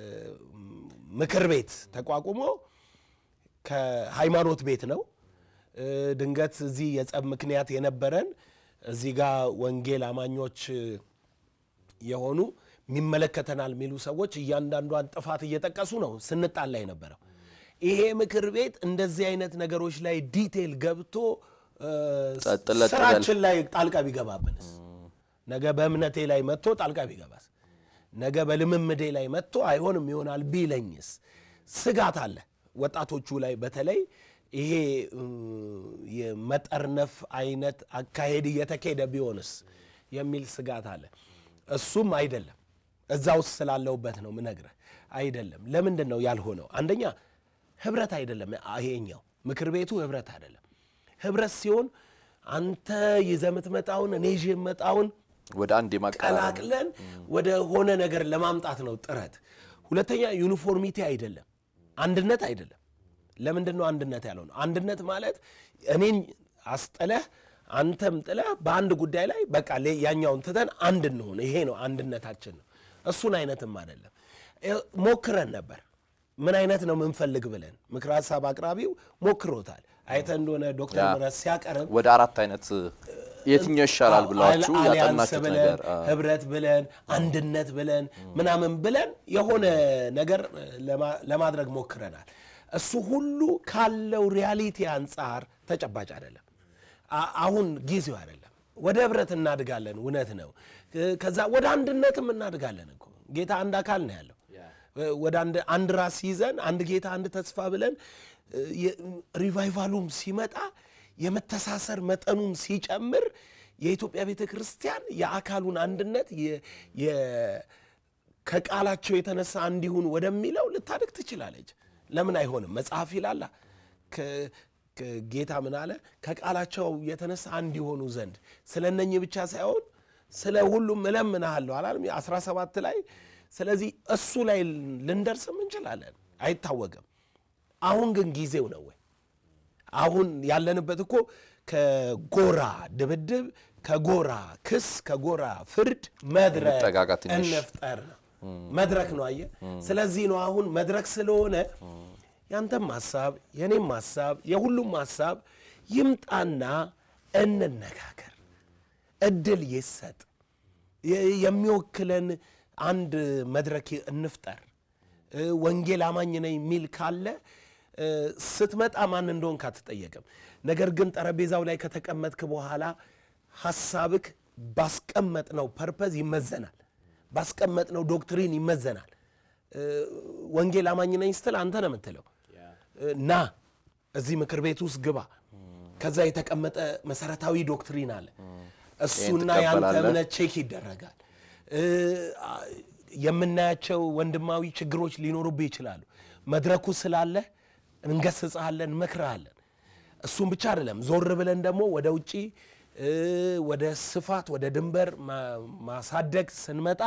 ምክር ቤት ተቋቁሞ ከሃይማኖት ቤት ነው እ፣ ድንገት እዚህ የጸብ ምክንያት የነበረን እዚህ ጋር ወንጌል አማኞች የሆኑ የሚመለከተናል የሚሉ ሰዎች እያንዳንዷን ጥፋት እየጠቀሱ ነው ስንጣላ የነበረው። ይሄ ምክር ቤት እንደዚህ አይነት ነገሮች ላይ ዲቴል ገብቶ እ፣
ጸጥ ለጥ በል።
ስራችን ላይ ጣልቃ ቢገባብንስ? ነገ በእምነቴ ላይ መጥቶ ጣልቃ ቢገባስ? ነገ በልምምዴ ላይ መጥቶ አይሆንም ይሆናል ቢለኝስ? ስጋት አለ ወጣቶቹ ላይ በተለይ ይሄ የመጠርነፍ አይነት አካሄድ እየተካሄደ ቢሆንስ የሚል ስጋት አለ። እሱም አይደለም እዛ ውስጥ ስላለሁበት ነው ምነግርህ። አይደለም። ለምንድን ነው ያልሆነው? አንደኛ ህብረት አይደለም። ይሄኛው ምክር ቤቱ ህብረት አይደለም። ህብረት ሲሆን አንተ ይዘህ የምትመጣውን እኔ ይዤ የምመጣውን
ወደ አንድ የማቀራረብ
ቀላቅለን ወደ ሆነ ነገር ለማምጣት ነው ጥረት። ሁለተኛ ዩኒፎርሚቲ አይደለም፣ አንድነት አይደለም። ለምንድን ነው አንድነት ያለው ነው? አንድነት ማለት እኔን አስጥለህ አንተም ጥለህ በአንድ ጉዳይ ላይ በቃ ያኛውን ትተን አንድ እንሆን፣ ይሄ ነው አንድነታችን ነው። እሱን አይነትም አይደለም። ሞክረን ነበር። ምን አይነት ነው ምንፈልግ ብለን ምክረ ሀሳብ አቅራቢው ሞክሮታል። አይተ እንደሆነ ዶክተር ምረት ሲያቀርብ
ወደ አራት አይነት የትኛው ይሻላል ብላችሁ
አሊያንስ
ያጠናችሁት
ብለን
ነገር
ህብረት ብለን አንድነት ብለን ምናምን ብለን የሆነ ነገር ለማ- ለማድረግ ሞክረናል። እሱ ሁሉ ካለው ሪያሊቲ አንጻር ተጨባጭ አይደለም። አ- አሁን ጊዜው አይደለም። ወደ ህብረት እናድጋለን፣ እውነት ነው። ከዛ ወደ አንድነትም እናድጋለን እኮ ጌታ አንድ አካል ነው ያለው። ወደ አንድ አንድ ራስ ይዘን አንድ ጌታ አንድ ተስፋ ብለን የ- ሪቫይቫሉም ሲመጣ የመተሳሰር መጠኑም ሲጨምር የኢትዮጵያ ቤተ ክርስቲያን የአካሉን አንድነት የ- የ- ከቃላቸው የተነሳ እንዲሁን ወደሚለው ልታድግ ትችላለች። ለምን አይሆንም? መጽሐፍ ይላላ ከ- ከ- ጌታ ምን አለ? ከቃላቸው የተነሳ እንዲሆኑ ዘንድ ስለ እነኚህ ብቻ ሳይሆን ስለ ሁሉም እለምንሃለሁ አላለም? 17 ላይ ስለዚህ እሱ ላይ ልንደርስም እንችላለን፣ አይታወቅም። አሁን ግን ጊዜው ነው ወይ? አሁን ያለንበት እኮ ከጎራ ድብድብ፣ ከጎራ ክስ፣ ከጎራ ፍርድ መድረክ
እንጠጋጋ ትንሽ።
እንፍጠር ነው። መድረክ ነው አየህ። ስለዚህ ነው አሁን መድረክ ስለሆነ ያንተም ሀሳብ የኔም ሀሳብ የሁሉም ሀሳብ ይምጣና እንነጋገር፣ እድል ይሰጥ፣ የ- የሚወክለን አንድ መድረክ እንፍጠር። እ፣ ወንጌል አማኝ ነኝ የሚል ካለ እ፣ ስትመጣ ማን እንደሆንክ አትጠየቅም። ነገር ግን ጠረጴዛው ላይ ከተቀመጥክ በኋላ ሐሳብክ ባስቀመጥነው ፐርፐዝ ይመዘናል፣ ባስቀመጥነው ዶክትሪን ይመዘናል። እ፣ ወንጌል አማኝ ነኝ ስትል አንተ ነው የምትለው እ፣ ና እዚህ ምክር ቤት ውስጥ ግባ። ከዛ የተቀመጠ መሰረታዊ ዶክትሪን አለ። እሱና ያንተ
ትቀበላለህ?
እምነት ቼክ ይደረጋል። እ፣ አ- የምናያቸው ወንድማዊ ችግሮች ሊኖሩብህ ይችላሉ። መድረኩ ስላለ እንገስጽሃለን፣ እንመክርሃለን። እሱም ብቻ አይደለም፣ ዞር ብለን ደግሞ ወደ ውጪ እ፣ ወደ ስፋት ወደ ድንበር ማ- ማሳደግ ስንመጣ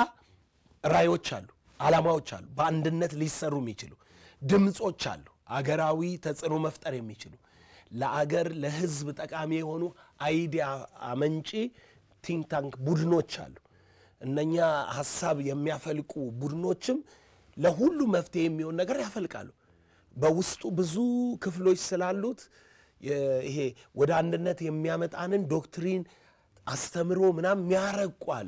ራዮች አሉ፣ ዓላማዎች አሉ፣ በአንድነት ሊሰሩ የሚችሉ ድምፆች አሉ፣ አገራዊ ተጽዕኖ መፍጠር የሚችሉ ለአገር ለሕዝብ ጠቃሚ የሆኑ አይዲያ አመንጪ ቲንክ ታንክ ቡድኖች አሉ። እነኛ ሀሳብ የሚያፈልቁ ቡድኖችም ለሁሉ መፍትሄ የሚሆን ነገር ያፈልቃሉ። በውስጡ ብዙ ክፍሎች ስላሉት የ- ይሄ ወደ አንድነት የሚያመጣንን ዶክትሪን አስተምሮ ምናምን የሚያረቁ አሉ።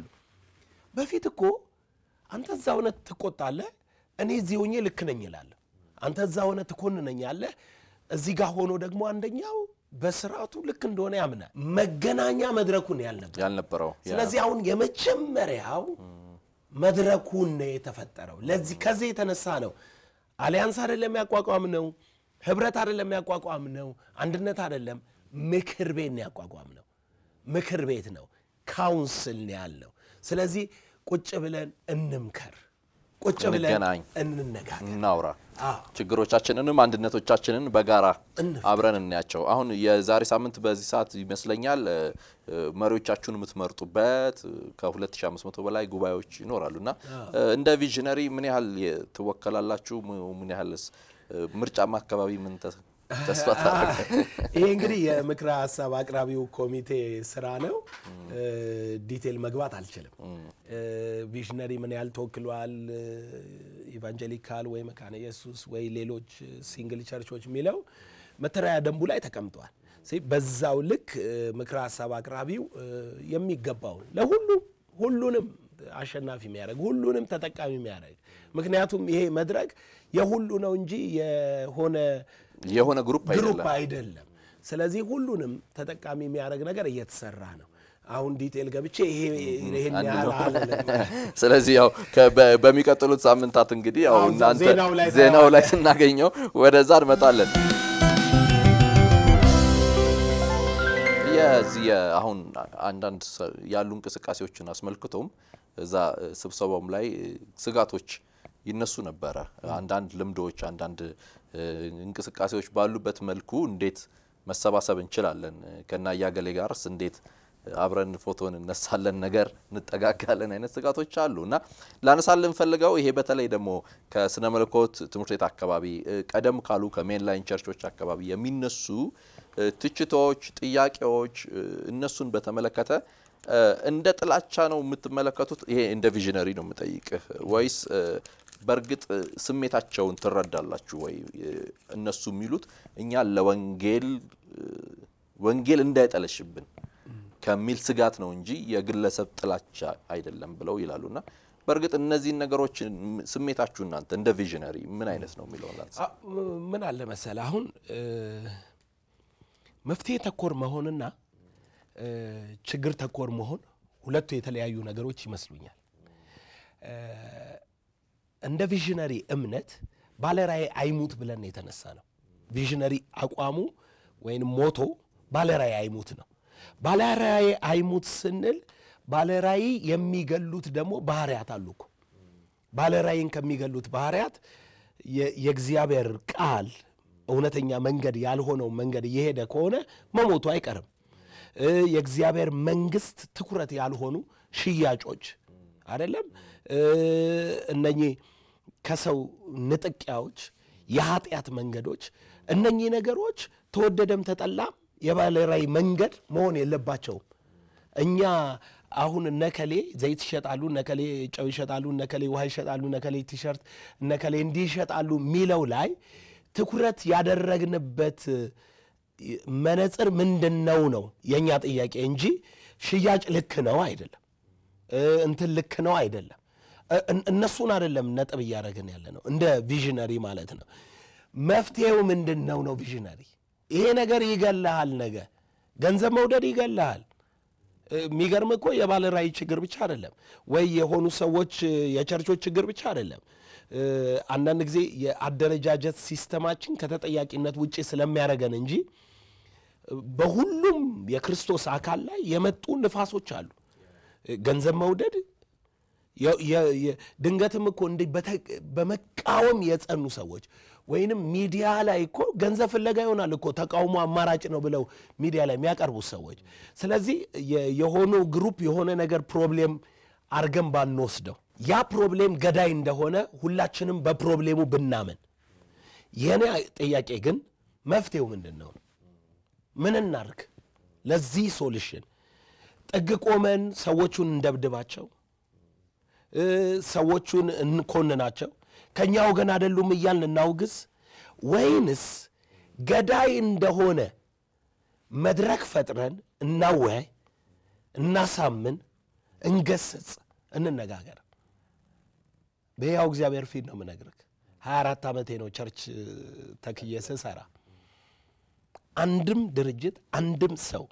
በፊት እኮ አንተ እዛ ሆነ ትቆጣለህ፣ እኔ እዚህ ሆኜ ልክ ነኝ እላለሁ። አንተ እዛ ሆነ ትኮንነኛለህ፣ እዚህ ጋር ሆኖ ደግሞ አንደኛው በስርዓቱ ልክ እንደሆነ ያምናል። መገናኛ መድረኩን ያልነበር
ያልነበረው ያ-
ስለዚህ አሁን የመጀመሪያው መድረኩን ነው የተፈጠረው። ለዚህ ከዚህ የተነሳ ነው አሊያንስ አይደለም ያቋቋም ነው፣ ህብረት አይደለም ያቋቋም ነው፣ አንድነት አይደለም ምክር ቤት ነው ያቋቋም ነው። ምክር ቤት ነው፣ ካውንስል ነው ያልነው። ስለዚህ ቁጭ ብለን እንምከር፣ ቁጭ ብለን
እንገናኝ።
እንነጋገር።
እናውራ
አዎ።
ችግሮቻችንንም አንድነቶቻችንን በጋራ
እንፍታ።
አብረን እናያቸው። አሁን የዛሬ ሳምንት በዚህ ሰዓት ይመስለኛል እ፣ እ፣ መሪዎቻችሁን የምትመርጡበት እ፣ ከ2500 በላይ ጉባኤዎች ይኖራሉ እና እ፣ እንደ ቪዥነሪ ምን ያህል የ- ትወከላላችሁ? ም- ምን ያህልስ እ፣ ምርጫማ አካባቢ ምን ተ- ተስፋ ታደርገ
ይሄ እንግዲህ የምክረ ሀሳብ አቅራቢው ኮሚቴ ስራ ነው። ዲቴል መግባት አልችልም። ቪዥነሪ ምን ያህል ተወክሏል፣ ኢቫንጀሊካል ወይ መካነ ኢየሱስ ወይ ሌሎች ሲንግል ቸርቾች የሚለው መተዳደሪያ ደንቡ ላይ ተቀምጧል። ስለዚህ በዛው ልክ እ፣ ምክረ ሀሳብ አቅራቢው እ፣ የሚገባውን ለሁሉም ሁሉንም አሸናፊ የሚያደርግ ሁሉንም ተጠቃሚ የሚያደርግ ምክንያቱም ይሄ መድረክ የሁሉ ነው እንጂ የሆነ
የሆነ ግሩፕ
ግሩፕ
አይደለም።
አይደለም። ስለዚህ ሁሉንም ተጠቃሚ የሚያደርግ ነገር እየተሰራ ነው። አሁን ዲቴል ገብቼ ይሄ ይሄን ያህል አልልም።
ስለዚህ ያው ከ- በ- በሚቀጥሉት ሳምንታት እንግዲህ ያው
አዎ፣
እናንተ
ዜናው ላይ
ዜናው ላይ
ታየዋለህ።
ስናገኘው ወደዛ እንመጣለን። ከዚህ አሁን አንዳንድ ያሉ እንቅስቃሴዎችን አስመልክቶም እዛ ስብሰባውም ላይ ስጋቶች ይነሱ ነበረ። አንዳንድ ልምዶች፣ አንዳንድ እንቅስቃሴዎች ባሉበት መልኩ እንዴት መሰባሰብ እንችላለን? ከና እያገሌ ጋርስ እንዴት አብረን ፎቶን እነሳለን ነገር እንጠጋጋለን አይነት ስጋቶች አሉ እና ላነሳልን ፈልገው ይሄ በተለይ ደግሞ ከስነ መለኮት ትምህርት ቤት አካባቢ ቀደም ካሉ ከሜንላይን ቸርቾች አካባቢ የሚነሱ ትችቶች፣ ጥያቄዎች እነሱን በተመለከተ እንደ ጥላቻ ነው የምትመለከቱት? ይሄ እንደ ቪዥነሪ ነው የምጠይቅህ ወይስ በእርግጥ ስሜታቸውን ትረዳላችሁ ወይ? እነሱ የሚሉት እኛ ለወንጌል ወንጌል እንዳይጠለሽብን ከሚል ስጋት ነው እንጂ የግለሰብ ጥላቻ አይደለም ብለው ይላሉና በእርግጥ እነዚህን ነገሮች ስሜታችሁ እናንተ እንደ ቪዥነሪ ምን አይነት ነው የሚለውን ላንሳ።
ምን አለ መሰለ አሁን መፍትሄ ተኮር መሆንና ችግር ተኮር መሆን ሁለቱ የተለያዩ ነገሮች ይመስሉኛል። እንደ ቪዥነሪ እምነት ባለራዕይ አይሙት ብለን የተነሳ ነው። ቪዥነሪ አቋሙ ወይም ሞቶ ባለራዕይ አይሙት ነው። ባለራዕይ አይሙት ስንል ባለራዕይ የሚገሉት ደግሞ ባህርያት አሉ እኮ። ባለራዕይን ከሚገሉት ባህርያት የእግዚአብሔር ቃል እውነተኛ መንገድ ያልሆነው መንገድ እየሄደ ከሆነ መሞቱ አይቀርም። የእግዚአብሔር መንግስት ትኩረት ያልሆኑ ሽያጮች አይደለም እነኚህ ከሰው ንጥቂያዎች፣ የኃጢአት መንገዶች እነኚህ ነገሮች ተወደደም ተጠላም የባለራዕይ መንገድ መሆን የለባቸውም። እኛ አሁን እነከሌ ዘይት ይሸጣሉ፣ እነከሌ ጨው ይሸጣሉ፣ እነከሌ ውሃ ይሸጣሉ፣ እነከሌ ቲሸርት፣ እነከሌ እንዲህ ይሸጣሉ የሚለው ላይ ትኩረት ያደረግንበት መነጽር ምንድን ነው ነው የእኛ ጥያቄ እንጂ ሽያጭ ልክ ነው አይደለም፣ እንትን ልክ ነው አይደለም። እነሱን አይደለም ነጥብ እያደረግን ያለ ነው፣ እንደ ቪዥነሪ ማለት ነው። መፍትሄው ምንድን ነው ነው ቪዥነሪ ይሄ ነገር ይገልሃል። ነገ ገንዘብ መውደድ ይገልሃል። የሚገርም እኮ የባለ ራዕይ ችግር ብቻ አይደለም ወይ የሆኑ ሰዎች የቸርቾች ችግር ብቻ አይደለም። አንዳንድ ጊዜ የአደረጃጀት ሲስተማችን ከተጠያቂነት ውጭ ስለሚያደርገን እንጂ በሁሉም የክርስቶስ አካል ላይ የመጡ ንፋሶች አሉ። ገንዘብ መውደድ ድንገትም እኮ እንዲህ በመቃወም የጸኑ ሰዎች ወይንም ሚዲያ ላይ እኮ ገንዘብ ፍለጋ ይሆናል እኮ ተቃውሞ አማራጭ ነው ብለው ሚዲያ ላይ የሚያቀርቡት ሰዎች። ስለዚህ የሆኑ ግሩፕ የሆነ ነገር ፕሮብሌም አርገን ባንወስደው ያ ፕሮብሌም ገዳይ እንደሆነ ሁላችንም በፕሮብሌሙ ብናምን፣ የኔ ጥያቄ ግን መፍትሄው ምንድን ነው? ምን እናርግ? ለዚህ ሶሉሽን ጥግ ቆመን ሰዎቹን እንደብድባቸው፣ ሰዎቹን እንኮንናቸው፣ ከእኛ ወገን አይደሉም እያልን እናውግዝ፣ ወይንስ ገዳይ እንደሆነ መድረክ ፈጥረን እናወያይ፣ እናሳምን፣ እንገስጽ፣ እንነጋገር። በሕያው እግዚአብሔር ፊት ነው የምነግርህ። 24 ዓመቴ ነው ቸርች ተክዬ ስሰራ። አንድም ድርጅት አንድም ሰው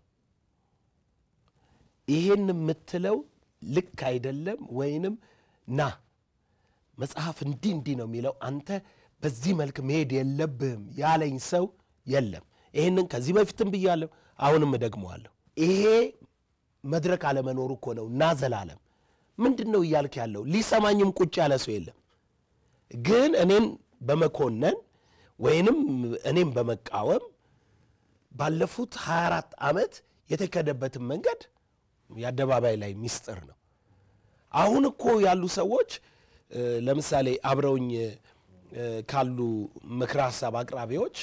ይሄን የምትለው ልክ አይደለም ወይንም ና መጽሐፍ እንዲህ እንዲህ ነው የሚለው አንተ በዚህ መልክ መሄድ የለብህም ያለኝ ሰው የለም። ይህንን ከዚህ በፊትም ብያለሁ፣ አሁንም እደግመዋለሁ። ይሄ መድረክ አለመኖሩ እኮ ነው። እና ዘላለም ምንድን ነው እያልክ ያለው? ሊሰማኝም ቁጭ ያለ ሰው የለም። ግን እኔን በመኮነን ወይንም እኔም በመቃወም ባለፉት 24 ዓመት የተከደበትን መንገድ የአደባባይ ላይ ሚስጥር ነው። አሁን እኮ ያሉ ሰዎች ለምሳሌ አብረውኝ ካሉ ምክረ ሀሳብ አቅራቢዎች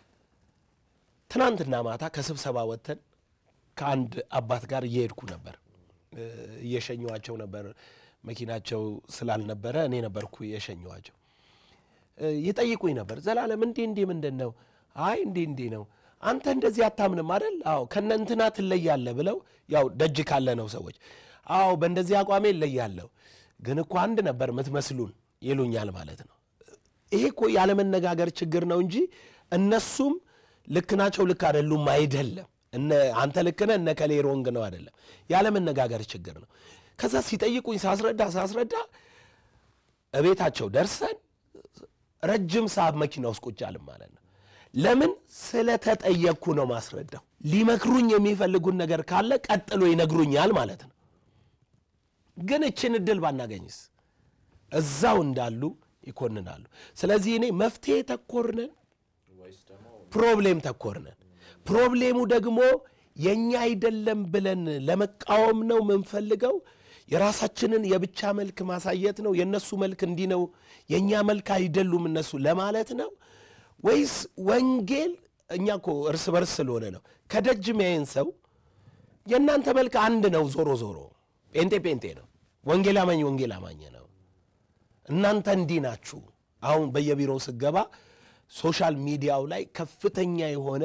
ትናንትና ማታ ከስብሰባ ወጥተን ከአንድ አባት ጋር እየሄድኩ ነበር። እየሸኘዋቸው ነበር። መኪናቸው ስላልነበረ እኔ ነበርኩ የሸኘዋቸው። ይጠይቁኝ ነበር። ዘላለም እንዲህ እንዲህ ምንድን ነው? አይ እንዲህ እንዲህ ነው። አንተ እንደዚህ አታምንም አይደል? አዎ ከነ እንትና ትለያለህ ብለው ያው ደጅ ካለ ነው ሰዎች። አዎ በእንደዚህ አቋሜ እለያለሁ፣ ግን እኮ አንድ ነበር የምትመስሉን ይሉኛል ማለት ነው። ይሄ እኮ ያለመነጋገር ችግር ነው እንጂ እነሱም ልክ ናቸው ልክ አይደሉም አይደለም። አንተ ልክ ነህ እነ ከሌ ሮንግ ነው አይደለም። ያለመነጋገር ችግር ነው። ከዛ ሲጠይቁኝ ሳስረዳ ሳስረዳ እቤታቸው ደርሰን ረጅም ሰዓት መኪና ውስጥ ቁጭ አልን ማለት ነው። ለምን ስለተጠየቅኩ ነው ማስረዳው። ሊመክሩኝ የሚፈልጉን ነገር ካለ ቀጥሎ ይነግሩኛል ማለት ነው። ግን እችን እድል ባናገኝስ እዛው እንዳሉ ይኮንናሉ። ስለዚህ እኔ መፍትሄ ተኮር ነን፣ ፕሮብሌም ተኮር ነን። ፕሮብሌሙ ደግሞ የእኛ አይደለም ብለን ለመቃወም ነው የምንፈልገው። የራሳችንን የብቻ መልክ ማሳየት ነው። የእነሱ መልክ እንዲህ ነው፣ የእኛ መልክ አይደሉም እነሱ ለማለት ነው ወይስ ወንጌል እኛ እኮ እርስ በርስ ስለሆነ ነው። ከደጅ ሚያይን ሰው የእናንተ መልክ አንድ ነው። ዞሮ ዞሮ ጴንጤ ጴንጤ ነው፣ ወንጌል አማኝ ወንጌል አማኝ ነው። እናንተ እንዲህ ናችሁ። አሁን በየቢሮው ስገባ ሶሻል ሚዲያው ላይ ከፍተኛ የሆነ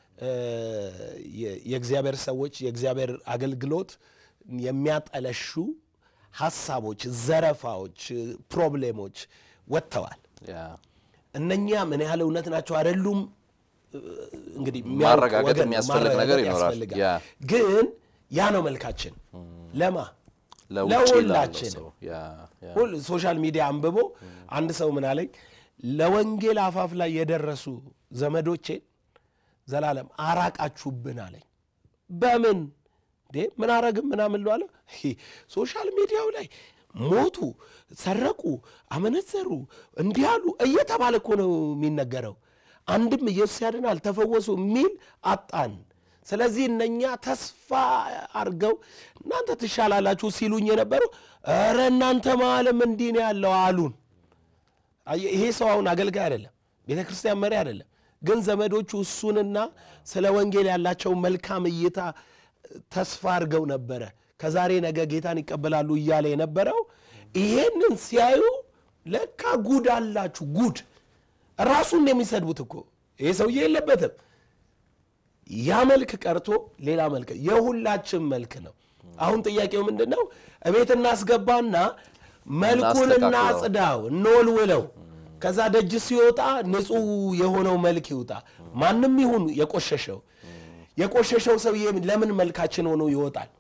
የእግዚአብሔር ሰዎች የእግዚአብሔር አገልግሎት የሚያጠለሹ ሀሳቦች፣ ዘረፋዎች፣ ፕሮብሌሞች ወጥተዋል። እነኛ ምን ያህል እውነት ናቸው አይደሉም እንግዲህ
ማረጋገጥ የሚያስፈልግ ነገር ይኖራል። ያ
ግን ያ ነው መልካችን ለማ
ለውጭ ላለው
ለሁላችን
ሰው ያ ያ
ሁል ሶሻል ሚዲያ አንብቦ አንድ ሰው ምን አለኝ፣ ለወንጌል አፋፍ ላይ የደረሱ ዘመዶቼን ዘላለም አራቃችሁብን አለኝ። በምን እንዴ ምን አረግም ምናምን ለዋለ ሶሻል ሚዲያው ላይ ሞቱ፣ ሰረቁ፣ አመነዘሩ፣ እንዲህ አሉ እየተባለ እኮ ነው የሚነገረው። አንድም ኢየሱስ ያድናል ተፈወሱ የሚል አጣን። ስለዚህ እነኛ ተስፋ አድርገው እናንተ ትሻላላችሁ ሲሉኝ የነበሩ ኧረ እናንተ ማለም እንዲህ ነው ያለው አሉን። አየህ፣ ይሄ ሰው አሁን አገልጋይ አይደለም፣ ቤተ ክርስቲያን መሪ አይደለም። ግን ዘመዶቹ እሱንና ስለ ወንጌል ያላቸው መልካም እይታ ተስፋ አድርገው ነበረ ከዛሬ ነገ ጌታን ይቀበላሉ እያለ የነበረው ይሄንን ሲያዩ ለካ ጉድ አላችሁ ጉድ ራሱን የሚሰድቡት እኮ ይሄ ሰውዬ የለበትም ያ መልክ ቀርቶ ሌላ መልክ የሁላችን መልክ ነው አሁን ጥያቄው ምንድን ነው እቤት እናስገባና መልኩን
እናስተካክለው።
እናጽዳው እንወልውለው ከዛ ደጅ ሲወጣ ንጹሕ የሆነው መልክ ይውጣ ማንም ይሁን የቆሸሸው የቆሸሸው ሰውዬ ለምን መልካችን ሆኖ ይወጣል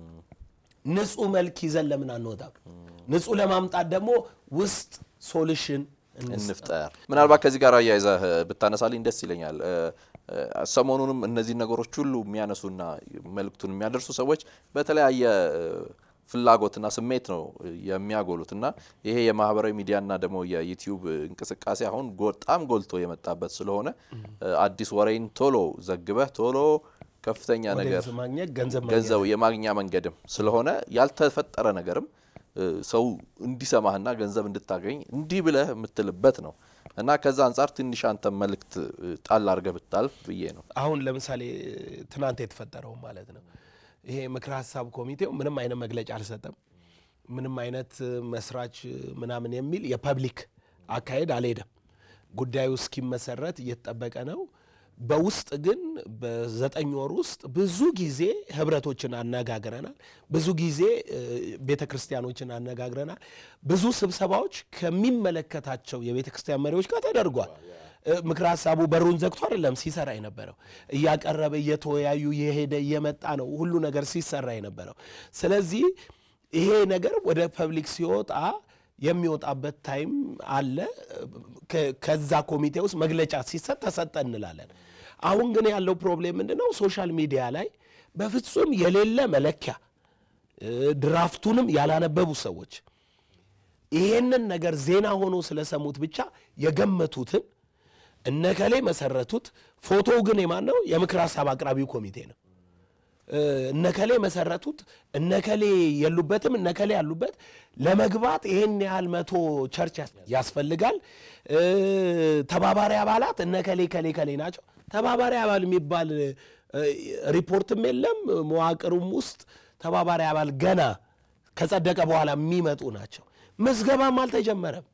ንጹሕ መልክ ይዘን ለምን አንወጣም ንጹሕ ለማምጣት ደግሞ ውስጥ ሶሉሽን
እንፍጠር። ምናልባት ከዚህ ጋር አያይዘህ ብታነሳልኝ ደስ ይለኛል። እ፣ እ፣ ሰሞኑንም እነዚህ ነገሮች ሁሉ የሚያነሱና መልእክቱን የሚያደርሱ ሰዎች በተለያየ እ፣ ፍላጎትና ስሜት ነው የሚያጎሉት እና ይሄ የማህበራዊ ሚዲያና ደግሞ የዩቲዩብ እንቅስቃሴ አሁን በጣም ጎልቶ የመጣበት ስለሆነ እ፣ አዲስ ወሬን ቶሎ ዘግበህ ቶሎ ከፍተኛ ነገር
ማግኘት ገንዘብ ማግኘት
ገንዘብ የማግኛ መንገድም ስለሆነ ያልተፈጠረ ነገርም እ፣ ሰው እንዲሰማህና ገንዘብ እንድታገኝ እንዲህ ብለህ የምትልበት ነው እና ከዛ አንጻር ትንሽ አንተ መልእክት እ፣ ጣል አድርገህ ብታልፍ ብዬ ነው።
አሁን ለምሳሌ ትናንት የተፈጠረው ማለት ነው ይሄ ምክረ ሀሳብ ኮሚቴው ምንም አይነት መግለጫ አልሰጠም። ምንም አይነት መስራች ምናምን የሚል የፐብሊክ አካሄድ አልሄደም። ጉዳዩ እስኪመሰረት እየተጠበቀ ነው። በውስጥ ግን በዘጠኝ ወር ውስጥ ብዙ ጊዜ ህብረቶችን አነጋግረናል። ብዙ ጊዜ ቤተ ክርስቲያኖችን አነጋግረናል። ብዙ ስብሰባዎች ከሚመለከታቸው የቤተ ክርስቲያን መሪዎች ጋር ተደርጓል። እ፣ ምክረ ሀሳቡ በሩን ዘግቶ አይደለም ሲሰራ የነበረው እያቀረበ እየተወያዩ የሄደ እየመጣ ነው ሁሉ ነገር ሲሰራ የነበረው። ስለዚህ ይሄ ነገር ወደ ፐብሊክ ሲወጣ የሚወጣበት ታይም አለ። ከ- ከዛ ኮሚቴ ውስጥ መግለጫ ሲሰጥ ተሰጠ እንላለን። አሁን ግን ያለው ፕሮብሌም ምንድን ነው? ሶሻል ሚዲያ ላይ በፍጹም የሌለ መለኪያ እ፣ ድራፍቱንም ያላነበቡ ሰዎች ይሄንን ነገር ዜና ሆኖ ስለሰሙት ብቻ የገመቱትን እነከሌ መሰረቱት። ፎቶው ግን የማን ነው? የምክር ሀሳብ አቅራቢው ኮሚቴ ነው። እ፣ እነከሌ መሰረቱት፣ እነከሌ የሉበትም፣ እነከሌ ያሉበት ለመግባት ይሄን ያህል መቶ ቸርች ያስ- ያስፈልጋል። እ፣ ተባባሪ አባላት እነከሌ ከሌ ከሌ ናቸው። ተባባሪ አባል የሚባል እ፣ ሪፖርትም የለም። መዋቅሩም ውስጥ ተባባሪ አባል ገና ከጸደቀ በኋላ የሚመጡ ናቸው። ምዝገባም አልተጀመረም።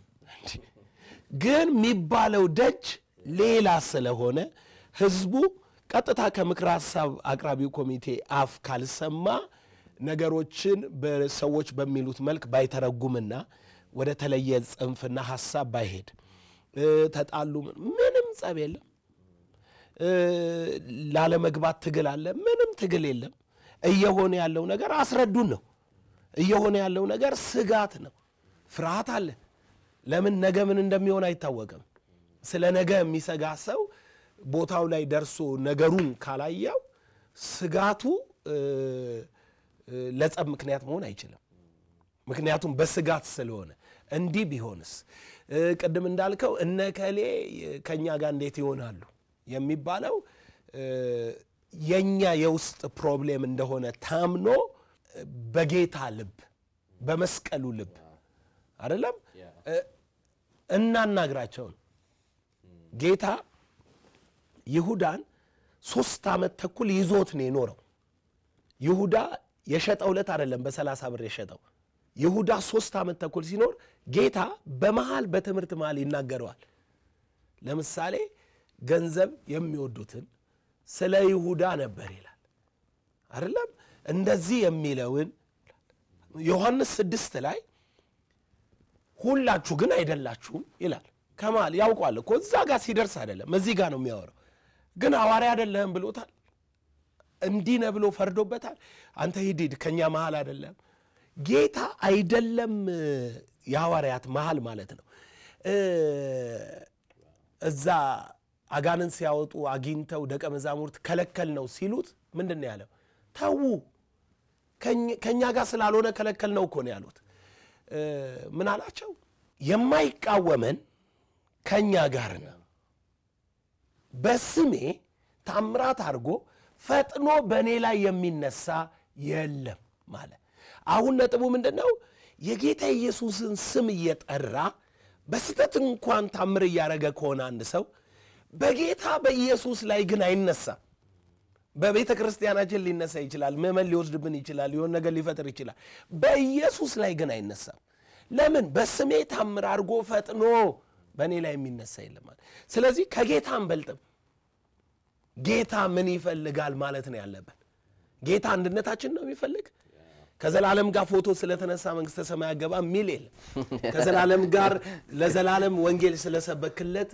ግን የሚባለው ደጅ ሌላ ስለሆነ ህዝቡ ቀጥታ ከምክረ ሀሳብ አቅራቢው ኮሚቴ አፍ ካልሰማ ነገሮችን በሰዎች በሚሉት መልክ ባይተረጉምና ወደ ተለየ ጽንፍና ሀሳብ ባይሄድ እ፣ ተጣሉ፣ ምንም ጸብ የለም። እ፣ ላለመግባት ትግል አለ፣ ምንም ትግል የለም። እየሆነ ያለው ነገር አስረዱን ነው። እየሆነ ያለው ነገር ስጋት ነው፣ ፍርሃት አለ። ለምን ነገ ምን እንደሚሆን አይታወቅም። ስለ ነገ የሚሰጋ ሰው ቦታው ላይ ደርሶ ነገሩን ካላየው ስጋቱ ለጸብ ምክንያት መሆን አይችልም። ምክንያቱም በስጋት ስለሆነ እንዲህ ቢሆንስ ቅድም እንዳልከው እነ ከሌ ከእኛ ጋር እንዴት ይሆናሉ የሚባለው የእኛ የውስጥ ፕሮብሌም እንደሆነ ታምኖ በጌታ ልብ በመስቀሉ ልብ አይደለም እናናግራቸውን ጌታ ይሁዳን ሶስት ዓመት ተኩል ይዞት ነው የኖረው። ይሁዳ የሸጠው ዕለት አይደለም በሰላሳ ብር የሸጠው ይሁዳ ሶስት ዓመት ተኩል ሲኖር ጌታ በመሃል በትምህርት መሃል ይናገረዋል። ለምሳሌ ገንዘብ የሚወዱትን ስለ ይሁዳ ነበር ይላል አይደለም። እንደዚህ የሚለውን ዮሐንስ ስድስት ላይ ሁላችሁ ግን አይደላችሁም ይላል። ከመሃል ያውቋል እኮ እዛ ጋር ሲደርስ አይደለም እዚህ ጋር ነው የሚያወራው። ግን ሐዋርያ አይደለህም ብሎታል። እንዲህ ነህ ብሎ ፈርዶበታል። አንተ ሂድ ሂድ ከእኛ መሃል አይደለም ጌታ አይደለም የሐዋርያት መሃል ማለት ነው። እዛ አጋንን ሲያወጡ አግኝተው ደቀ መዛሙርት ከለከል ነው ሲሉት ምንድን ነው ያለው? ተዉ ከእኛ ጋር ስላልሆነ ከለከል ነው እኮ ነው ያሉት። ምን አላቸው? የማይቃወመን ከእኛ ጋር ነው፣ በስሜ ታምራት አድርጎ ፈጥኖ በእኔ ላይ የሚነሳ የለም ማለት አሁን ነጥቡ ምንድን ነው? የጌታ ኢየሱስን ስም እየጠራ በስተት እንኳን ታምር እያደረገ ከሆነ አንድ ሰው በጌታ በኢየሱስ ላይ ግን አይነሳም። በቤተ ክርስቲያናችን ሊነሳ ይችላል። ምዕመን ሊወስድብን ይችላል። የሆነ ነገር ሊፈጥር ይችላል። በኢየሱስ ላይ ግን አይነሳም። ለምን? በስሜ ታምር አድርጎ ፈጥኖ በእኔ ላይ የሚነሳ የለም። ስለዚህ ከጌታ አንበልጥም። ጌታ ምን ይፈልጋል ማለት ነው ያለብን። ጌታ አንድነታችን ነው የሚፈልግ ከዘላለም ጋር ፎቶ ስለተነሳ መንግስተ ሰማይ አገባ የሚል የለም። ከዘላለም ጋር ለዘላለም ወንጌል ስለሰበክለት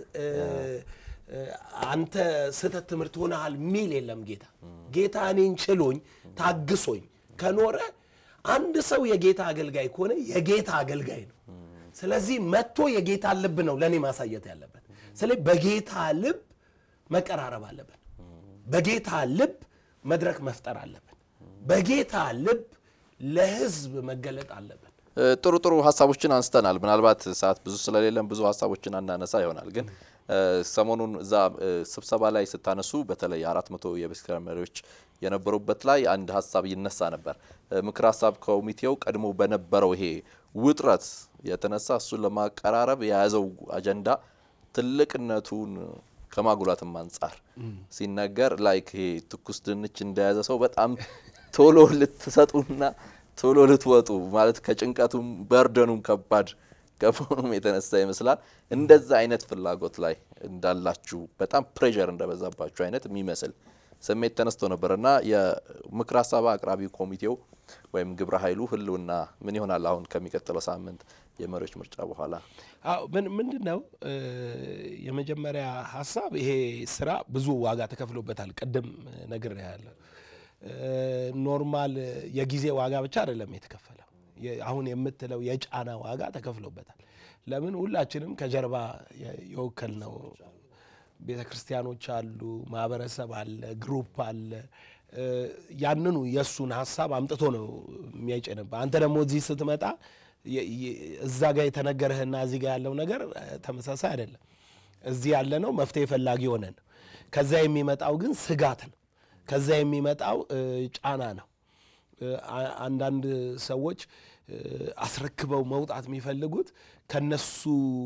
አንተ ስህተት ትምህርት ሆነሃል የሚል የለም። ጌታ ጌታ እኔን ችሎኝ ታግሶኝ ከኖረ አንድ ሰው የጌታ አገልጋይ ከሆነ የጌታ አገልጋይ ነው። ስለዚህ መጥቶ የጌታ ልብ ነው ለእኔ ማሳየት ያለበት። ስለዚህ በጌታ ልብ መቀራረብ አለብን። በጌታ ልብ መድረክ መፍጠር አለብን። በጌታ ልብ ለህዝብ መገለጥ አለብን።
ጥሩ ጥሩ ሀሳቦችን አንስተናል። ምናልባት ሰዓት ብዙ ስለሌለን ብዙ ሀሳቦችን አናነሳ ይሆናል። ግን ሰሞኑን እዛ ስብሰባ ላይ ስታነሱ በተለይ አራት መቶ የቤተክርስቲያን መሪዎች የነበሩበት ላይ አንድ ሀሳብ ይነሳ ነበር። ምክር ሀሳብ ኮሚቴው ቀድሞ በነበረው ይሄ ውጥረት የተነሳ እሱን ለማቀራረብ የያዘው አጀንዳ ትልቅነቱን ከማጉላትም አንጻር ሲነገር ላይክ ይሄ ትኩስ ድንች እንደያዘ ሰው በጣም ቶሎ ልትሰጡና ቶሎ ልትወጡ ማለት ከጭንቀቱም በርደኑም ከባድ ከመሆኑም የተነሳ ይመስላል እንደዛ አይነት ፍላጎት ላይ እንዳላችሁ በጣም ፕሬዠር እንደበዛባችሁ አይነት የሚመስል ስሜት ተነስቶ ነበር እና የምክር ሀሳብ አቅራቢ ኮሚቴው ወይም ግብረ ኃይሉ ህልውና ምን ይሆናል አሁን ከሚቀጥለው ሳምንት የመሪዎች ምርጫ በኋላ?
አዎ ምንድን ነው የመጀመሪያ ሀሳብ ይሄ ስራ ብዙ ዋጋ ተከፍሎበታል። ቅድም ነግሬያለሁ። ኖርማል የጊዜ ዋጋ ብቻ አይደለም የተከፈለው። አሁን የምትለው የጫና ዋጋ ተከፍሎበታል። ለምን ሁላችንም ከጀርባ የወከል ነው ቤተ ክርስቲያኖች አሉ፣ ማህበረሰብ አለ፣ ግሩፕ አለ። ያንኑ የእሱን ሀሳብ አምጥቶ ነው የሚያጭንብህ። አንተ ደግሞ እዚህ ስትመጣ እዛ ጋር የተነገረህና እዚህ ጋር ያለው ነገር ተመሳሳይ አይደለም። እዚህ ያለ ነው መፍትሄ ፈላጊ ሆነ ነው። ከዛ የሚመጣው ግን ስጋት ነው። ከዛ የሚመጣው ጫና ነው። አንዳንድ ሰዎች አስረክበው መውጣት የሚፈልጉት ከነሱ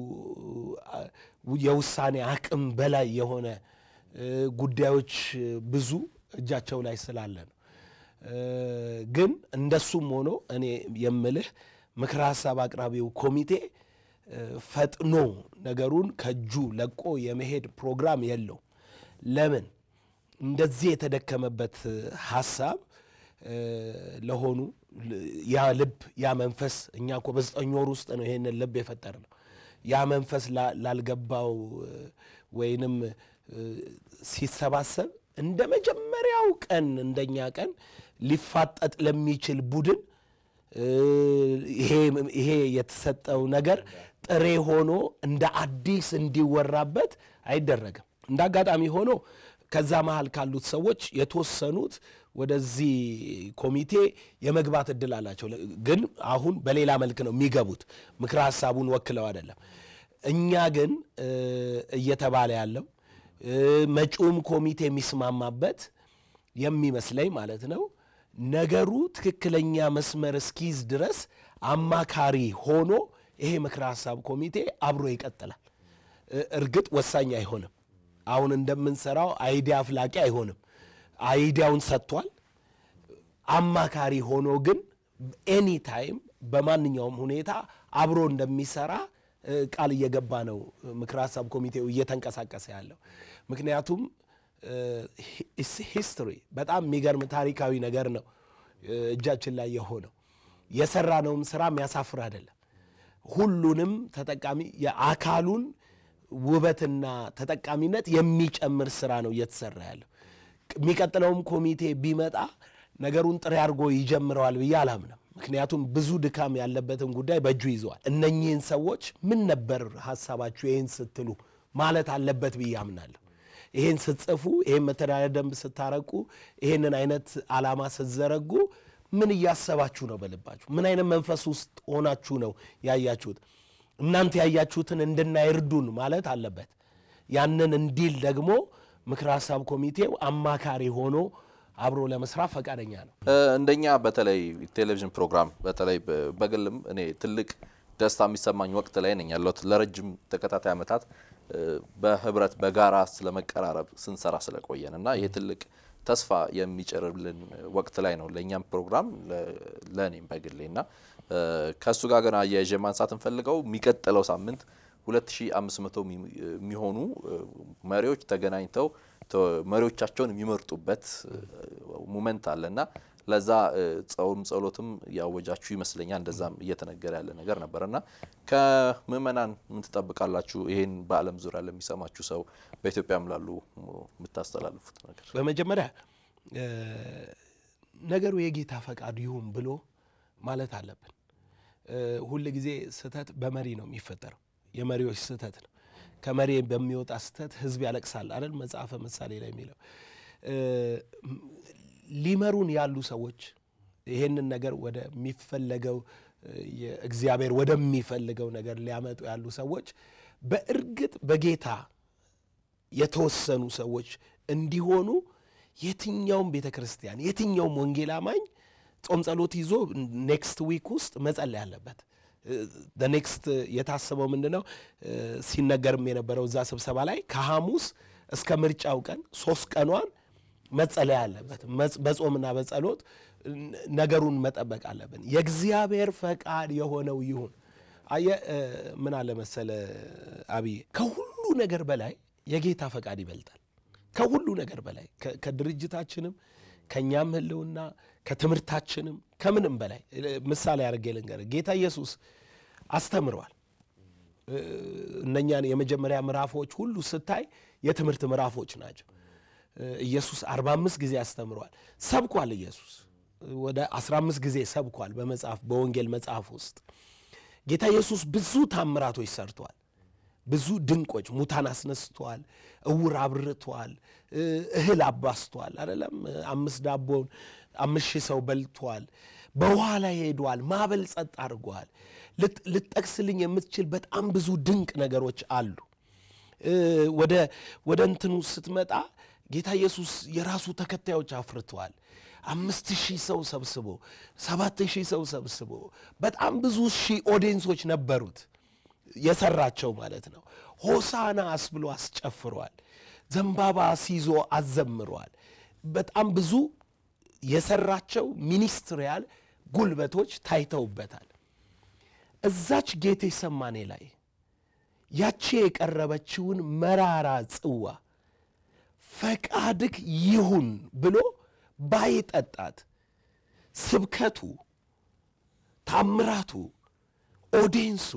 የውሳኔ አቅም በላይ የሆነ ጉዳዮች ብዙ እጃቸው ላይ ስላለ ነው። ግን እንደሱም ሆኖ እኔ የምልህ ምክረ ሀሳብ አቅራቢው ኮሚቴ ፈጥኖ ነገሩን ከእጁ ለቆ የመሄድ ፕሮግራም የለው። ለምን እንደዚህ የተደከመበት ሀሳብ ለሆኑ ያ ልብ ያ መንፈስ እኛ እኮ በዘጠኝ ወር ውስጥ ነው ይሄንን ልብ የፈጠር ነው። ያ መንፈስ ላልገባው ወይንም ሲሰባሰብ እንደ መጀመሪያው ቀን እንደኛ ቀን ሊፋጠጥ ለሚችል ቡድን ይሄ የተሰጠው ነገር ጥሬ ሆኖ እንደ አዲስ እንዲወራበት አይደረግም። እንደ አጋጣሚ ሆኖ ከዛ መሃል ካሉት ሰዎች የተወሰኑት ወደዚህ ኮሚቴ የመግባት እድል አላቸው። ግን አሁን በሌላ መልክ ነው የሚገቡት፣ ምክረ ሀሳቡን ወክለው አይደለም። እኛ ግን እየተባለ ያለው መጪውም ኮሚቴ የሚስማማበት የሚመስለኝ ማለት ነው ነገሩ ትክክለኛ መስመር እስኪይዝ ድረስ አማካሪ ሆኖ ይሄ ምክረ ሀሳብ ኮሚቴ አብሮ ይቀጥላል። እርግጥ ወሳኝ አይሆንም። አሁን እንደምንሰራው አይዲያ አፍላቂ አይሆንም። አይዲያውን ሰጥቷል። አማካሪ ሆኖ ግን ኤኒ ታይም በማንኛውም ሁኔታ አብሮ እንደሚሰራ ቃል እየገባ ነው ምክረ ሀሳብ ኮሚቴው እየተንቀሳቀሰ ያለው። ምክንያቱም ሂስትሪ በጣም የሚገርም ታሪካዊ ነገር ነው እጃችን ላይ የሆነው። የሰራነውም ስራ የሚያሳፍር አይደለም። ሁሉንም ተጠቃሚ የአካሉን ውበትና ተጠቃሚነት የሚጨምር ስራ ነው እየተሰራ ያለው። የሚቀጥለውም ኮሚቴ ቢመጣ ነገሩን ጥሬ አድርጎ ይጀምረዋል ብዬ አላምንም። ምክንያቱም ብዙ ድካም ያለበትን ጉዳይ በእጁ ይዘዋል። እነኚህን ሰዎች ምን ነበር ሀሳባችሁ ይህን ስትሉ ማለት አለበት ብዬ አምናለሁ። ይህን ስትጽፉ፣ ይህን መተዳደሪያ ደንብ ስታረቁ፣ ይህንን አይነት ዓላማ ስትዘረጉ ምን እያሰባችሁ ነው? በልባችሁ ምን አይነት መንፈስ ውስጥ ሆናችሁ ነው ያያችሁት? እናንተ ያያችሁትን እንድናይ እርዱን ማለት አለበት። ያንን እንዲል ደግሞ ምክረ ሀሳብ ኮሚቴው አማካሪ ሆኖ አብሮ ለመስራት ፈቃደኛ ነው።
እንደኛ በተለይ ቴሌቪዥን ፕሮግራም በተለይ በግልም እኔ ትልቅ ደስታ የሚሰማኝ ወቅት ላይ ነኝ ያለሁት። ለረጅም ተከታታይ ዓመታት በህብረት በጋራ ስለመቀራረብ ስንሰራ ስለቆየን እና ይህ ትልቅ ተስፋ የሚጭርልን ወቅት ላይ ነው ለእኛም ፕሮግራም ለእኔም በግሌ እና ከእሱ ጋር ግን አያይዤ ማንሳት እንፈልገው የሚቀጥለው ሳምንት 2500 የሚሆኑ መሪዎች ተገናኝተው መሪዎቻቸውን የሚመርጡበት ሙመንት አለና ለዛ ጾም ጸሎትም ያወጃችሁ ይመስለኛል። እንደዛም እየተነገረ ያለ ነገር ነበር እና ከምእመናን ምን ትጠብቃላችሁ? ይሄን በዓለም ዙሪያ ለሚሰማችሁ ሰው በኢትዮጵያም ላሉ የምታስተላልፉት ነገር?
በመጀመሪያ ነገሩ የጌታ ፈቃድ ይሁን ብሎ ማለት አለብን። ሁል ጊዜ ስህተት በመሪ ነው የሚፈጠረው። የመሪዎች ስህተት ነው። ከመሪ በሚወጣ ስህተት ህዝብ ያለቅሳል አይደል? መጽሐፈ ምሳሌ ላይ የሚለው ሊመሩን ያሉ ሰዎች ይሄንን ነገር ወደሚፈለገው እግዚአብሔር ወደሚፈልገው ነገር ሊያመጡ ያሉ ሰዎች በእርግጥ በጌታ የተወሰኑ ሰዎች እንዲሆኑ የትኛውም ቤተ ክርስቲያን የትኛውም ወንጌል አማኝ ጾም ጸሎት ይዞ ኔክስት ዊክ ውስጥ መጸለይ አለበት። ኔክስት የታሰበው ምንድን ነው? ሲነገርም የነበረው እዛ ስብሰባ ላይ ከሐሙስ እስከ ምርጫው ቀን ሶስት ቀኗን መጸለይ አለበት። በጾምና በጸሎት ነገሩን መጠበቅ አለብን። የእግዚአብሔር ፈቃድ የሆነው ይሁን። አየ ምን አለ መሰለ አብዬ፣ ከሁሉ ነገር በላይ የጌታ ፈቃድ ይበልጣል። ከሁሉ ነገር በላይ ከድርጅታችንም ከእኛም ህልውና ከትምህርታችንም ከምንም በላይ ምሳሌ አድርጌ ልንገር፣ ጌታ ኢየሱስ አስተምረዋል። እነኛን የመጀመሪያ ምዕራፎች ሁሉ ስታይ የትምህርት ምዕራፎች ናቸው። ኢየሱስ 45 ጊዜ አስተምሯል። ሰብኳል። ኢየሱስ ወደ 15 ጊዜ ሰብኳል። በመጽሐፍ በወንጌል መጽሐፍ ውስጥ ጌታ ኢየሱስ ብዙ ታምራቶች ሰርቷል። ብዙ ድንቆች፣ ሙታን አስነስቷል፣ እውር አብርቷል፣ እህል አባስቷል። አይደለም አምስት ዳቦን አምስት ሺህ ሰው በልቷል። በውሃ ላይ ሄዷል። ማዕበል ጸጥ አድርጓል። ልጠቅስልኝ የምትችል በጣም ብዙ ድንቅ ነገሮች አሉ። ወደ ወደ እንትኑ ስትመጣ ጌታ ኢየሱስ የራሱ ተከታዮች አፍርተዋል። አምስት ሺህ ሰው ሰብስቦ ሰባት ሺህ ሰው ሰብስቦ በጣም ብዙ ሺህ ኦዲየንሶች ነበሩት የሰራቸው ማለት ነው። ሆሳና አስብሎ አስጨፍሯል። ዘንባባ ሲዞ አዘምሯል። በጣም ብዙ የሰራቸው ሚኒስትሪያል ጉልበቶች ታይተውበታል። እዛች ጌቴ ሰማኔ ላይ ያቺ የቀረበችውን መራራ ጽዋ ፈቃድክ ይሁን ብሎ ባይጠጣት ስብከቱ፣ ታምራቱ፣ ኦዲንሱ፣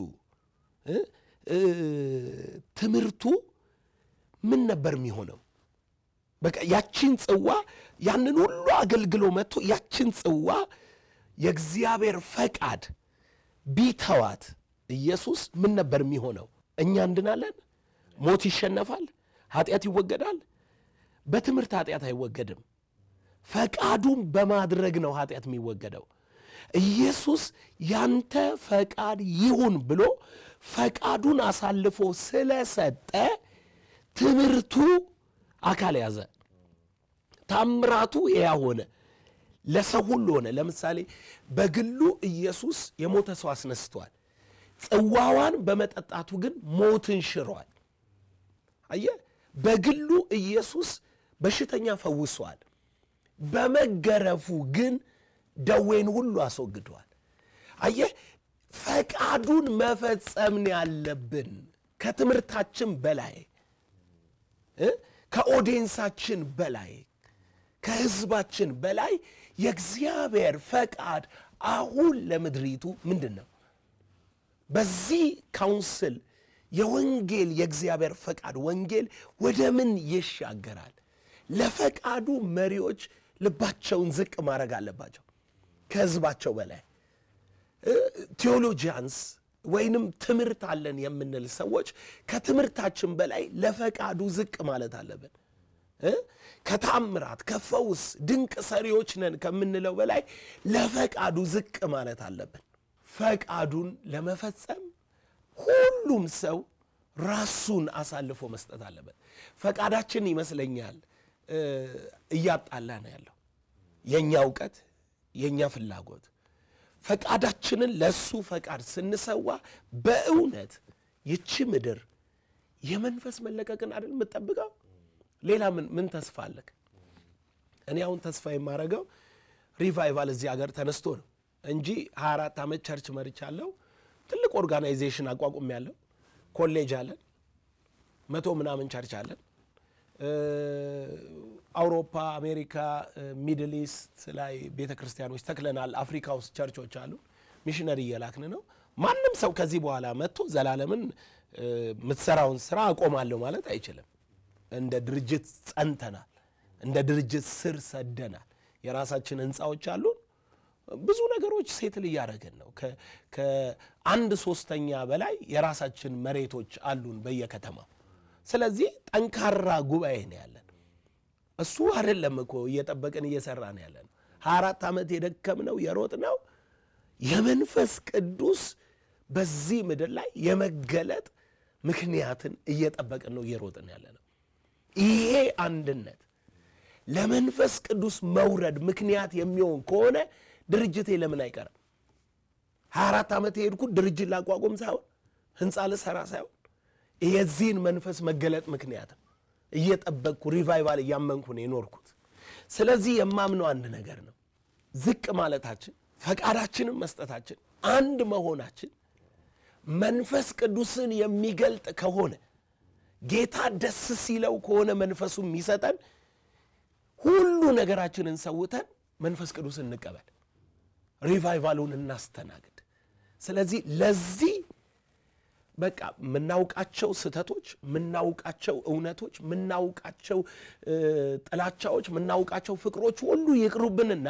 ትምህርቱ ምን ነበር የሚሆነው? በቃ ያችን ጽዋ ያንን ሁሉ አገልግሎ መጥቶ ያችን ጽዋ የእግዚአብሔር ፈቃድ ቢተዋት ኢየሱስ ምን ነበር የሚሆነው? እኛ እንድናለን? ሞት ይሸነፋል? ኃጢአት ይወገዳል? በትምህርት ኃጢአት አይወገድም። ፈቃዱን በማድረግ ነው ኃጢአት የሚወገደው። ኢየሱስ ያንተ ፈቃድ ይሁን ብሎ ፈቃዱን አሳልፎ ስለሰጠ ትምህርቱ አካል ያዘ። ታምራቱ ያ ሆነ፣ ለሰው ሁሉ ሆነ። ለምሳሌ በግሉ ኢየሱስ የሞተ ሰው አስነስቷል። ጽዋዋን በመጠጣቱ ግን ሞትን ሽሯል። አየህ፣ በግሉ ኢየሱስ በሽተኛ ፈውሷል። በመገረፉ ግን ደዌን ሁሉ አስወግዷል። አየህ፣ ፈቃዱን መፈጸም ነው ያለብን። ከትምህርታችን በላይ እ ከኦዲየንሳችን በላይ ከህዝባችን በላይ የእግዚአብሔር ፈቃድ አሁን ለምድሪቱ ምንድን ነው? በዚህ ካውንስል የወንጌል የእግዚአብሔር ፈቃድ ወንጌል ወደ ምን ይሻገራል? ለፈቃዱ መሪዎች ልባቸውን ዝቅ ማድረግ አለባቸው። ከህዝባቸው በላይ ቴዎሎጂያንስ ወይንም ትምህርት አለን የምንል ሰዎች ከትምህርታችን በላይ ለፈቃዱ ዝቅ ማለት አለብን። ከታምራት ከፈውስ ድንቅ ሰሪዎች ነን ከምንለው በላይ ለፈቃዱ ዝቅ ማለት አለብን። ፈቃዱን ለመፈጸም ሁሉም ሰው ራሱን አሳልፎ መስጠት አለበት። ፈቃዳችን ይመስለኛል እያጣላ ነው ያለው የእኛ እውቀት የእኛ ፍላጎት ፈቃዳችንን ለእሱ ፈቃድ ስንሰዋ በእውነት ይቺ ምድር የመንፈስ መለቀቅን አይደል የምጠብቀው? ሌላ ምን ምን ተስፋ አለክ? እኔ አሁን ተስፋ የማደርገው ሪቫይቫል እዚህ ሀገር ተነስቶ ነው እንጂ 24 ዓመት ቸርች መርቻለሁ። ትልቅ ኦርጋናይዜሽን አቋቁም ያለው ኮሌጅ አለን፣ መቶ ምናምን ቸርች አለን። አውሮፓ፣ አሜሪካ፣ ሚድል ኢስት ላይ ቤተ ክርስቲያኖች ተክለናል። አፍሪካ ውስጥ ቸርቾች አሉ። ሚሽነሪ እየላክን ነው። ማንም ሰው ከዚህ በኋላ መጥቶ ዘላለምን የምትሰራውን ስራ አቆማለሁ ማለት አይችልም። እንደ ድርጅት ጸንተናል። እንደ ድርጅት ስር ሰደናል። የራሳችን ህንፃዎች አሉን። ብዙ ነገሮች ሴትል እያደረግን ነው። ከአንድ ሶስተኛ በላይ የራሳችን መሬቶች አሉን በየከተማው። ስለዚህ ጠንካራ ጉባኤ ነው ያለን። እሱ አይደለም እኮ እየጠበቅን እየሰራ ነው ያለን። ሀያ አራት ዓመት የደከምነው የሮጥነው የመንፈስ ቅዱስ በዚህ ምድር ላይ የመገለጥ ምክንያትን እየጠበቅን ነው እየሮጥን ያለ ነው። ይሄ አንድነት ለመንፈስ ቅዱስ መውረድ ምክንያት የሚሆን ከሆነ ድርጅቴ ለምን አይቀርም? ሀያ አራት ዓመት የሄድኩት ድርጅት ላቋቁም ሳይሆን ህንፃ ልሰራ ሳይሆን የዚህን መንፈስ መገለጥ ምክንያት እየጠበቅኩ ሪቫይቫል እያመንኩ ነው የኖርኩት። ስለዚህ የማምነው አንድ ነገር ነው። ዝቅ ማለታችን፣ ፈቃዳችንን መስጠታችን፣ አንድ መሆናችን መንፈስ ቅዱስን የሚገልጥ ከሆነ ጌታ ደስ ሲለው ከሆነ መንፈሱ የሚሰጠን ሁሉ ነገራችንን ሰውተን መንፈስ ቅዱስን እንቀበል፣ ሪቫይቫሉን እናስተናግድ። ስለዚህ ለዚህ በቃ የምናውቃቸው ስህተቶች፣ የምናውቃቸው እውነቶች፣ የምናውቃቸው ጥላቻዎች፣ የምናውቃቸው ፍቅሮች ሁሉ ይቅሩብንና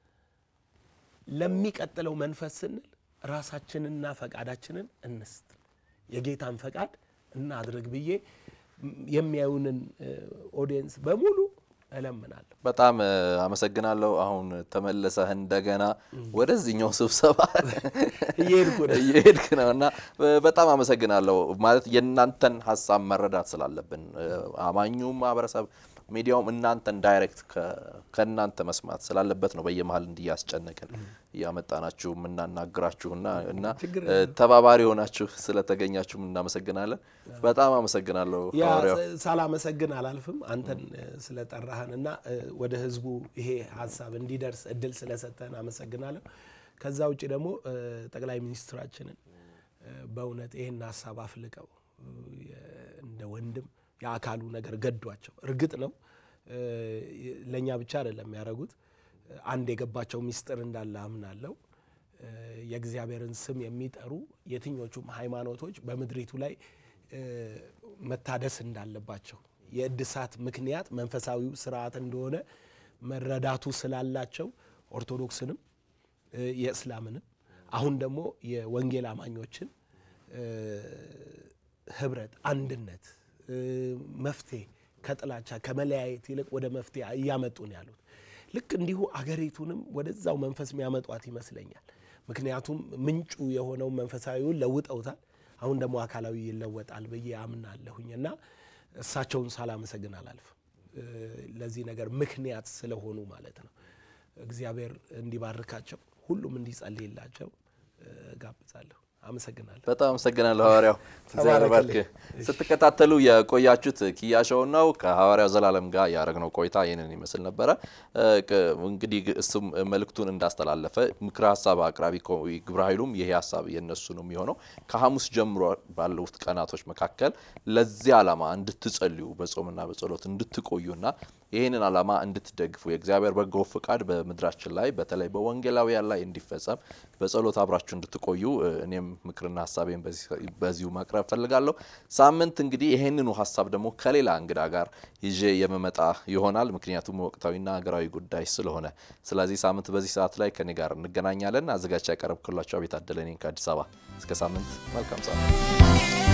ለሚቀጥለው መንፈስ ስንል ራሳችንና ፈቃዳችንን እንስጥ፣ የጌታን ፈቃድ እናድርግ ብዬ የሚያዩንን ኦዲየንስ በሙሉ እለምናለሁ።
በጣም አመሰግናለሁ። አሁን ተመለሰህ እንደገና ወደዚህኛው ስብሰባ
እየሄድኩ ነው
እየሄድክ ነው እና በጣም አመሰግናለሁ። ማለት የእናንተን ሀሳብ መረዳት ስላለብን አማኙ ማህበረሰብ ሚዲያውም እናንተን ዳይሬክት ከእናንተ መስማት ስላለበት ነው በየመሀል እንዲያስጨነቅን እያመጣናችሁ የምናናግራችሁና እና ተባባሪ ሆናችሁ ስለተገኛችሁ እናመሰግናለን። በጣም አመሰግናለሁ።
ያ
ሐዋርያው
ሳላመሰግን አላልፍም። አንተን ስለጠራህን እና ወደ ህዝቡ ይሄ ሀሳብ እንዲደርስ እድል ስለሰጠህን አመሰግናለሁ። ከዛ ውጭ ደግሞ ጠቅላይ ሚኒስትራችንን በእውነት ይህን ሀሳብ አፍልቀው እንደ ወንድም የአካሉ ነገር ገዷቸው። እርግጥ ነው ለእኛ ብቻ አይደለም የሚያደርጉት። አንድ የገባቸው ሚስጥር እንዳለ አምናለሁ። የእግዚአብሔርን ስም የሚጠሩ የትኞቹም ሃይማኖቶች በምድሪቱ ላይ መታደስ እንዳለባቸው የእድሳት ምክንያት መንፈሳዊው ስርዓት እንደሆነ መረዳቱ ስላላቸው ኦርቶዶክስንም የእስላምንም አሁን ደግሞ የወንጌል አማኞችን ህብረት፣ አንድነት፣ መፍትሄ ከጥላቻ ከመለያየት ይልቅ ወደ መፍትሄ እያመጡ ነው ያሉት። ልክ እንዲሁ አገሪቱንም ወደዛው መንፈስ የሚያመጧት ይመስለኛል። ምክንያቱም ምንጩ የሆነው መንፈሳዊውን ለውጠውታል። አሁን ደግሞ አካላዊ ይለወጣል ብዬ አምናለሁኝ እና እሳቸውን ሳላመሰግን አላልፍም። ለዚህ ነገር ምክንያት ስለሆኑ ማለት ነው። እግዚአብሔር እንዲባርካቸው ሁሉም እንዲጸልይላቸው ጋብዛለሁ። አመሰግናለሁ።
በጣም አመሰግናለሁ ሐዋርያው እግዚአብሔር ባርክ። ስትከታተሉ የቆያችሁት ኪያ ሾው ነው። ከሐዋርያው ዘላለም ጋር ያደረግነው ቆይታ ይህንን ይመስል ነበረ። እንግዲህ እሱም መልእክቱን እንዳስተላለፈ ምክረ ሀሳብ አቅራቢ ግብረ ኃይሉም ይሄ ሀሳብ የነሱ ነው የሚሆነው ከሐሙስ ጀምሮ ባሉት ቀናቶች መካከል ለዚህ ዓላማ እንድትጸልዩ በጾምና በጸሎት እንድትቆዩና ይህንን ዓላማ እንድትደግፉ የእግዚአብሔር በጎ ፍቃድ በምድራችን ላይ በተለይ በወንጌላውያን ላይ እንዲፈጸም በጸሎት አብራችሁ እንድትቆዩ እኔም ምክርና ሀሳቤን በዚሁ ማቅረብ ፈልጋለሁ። ሳምንት እንግዲህ ይህንኑ ሀሳብ ደግሞ ከሌላ እንግዳ ጋር ይዤ የመመጣ ይሆናል። ምክንያቱም ወቅታዊና ሀገራዊ ጉዳይ ስለሆነ፣ ስለዚህ ሳምንት በዚህ ሰዓት ላይ ከኔ ጋር እንገናኛለን። አዘጋጅ ያቀረብኩላቸው አቤት አደለ ነኝ ከአዲስ አበባ። እስከ ሳምንት መልካም ሳምንት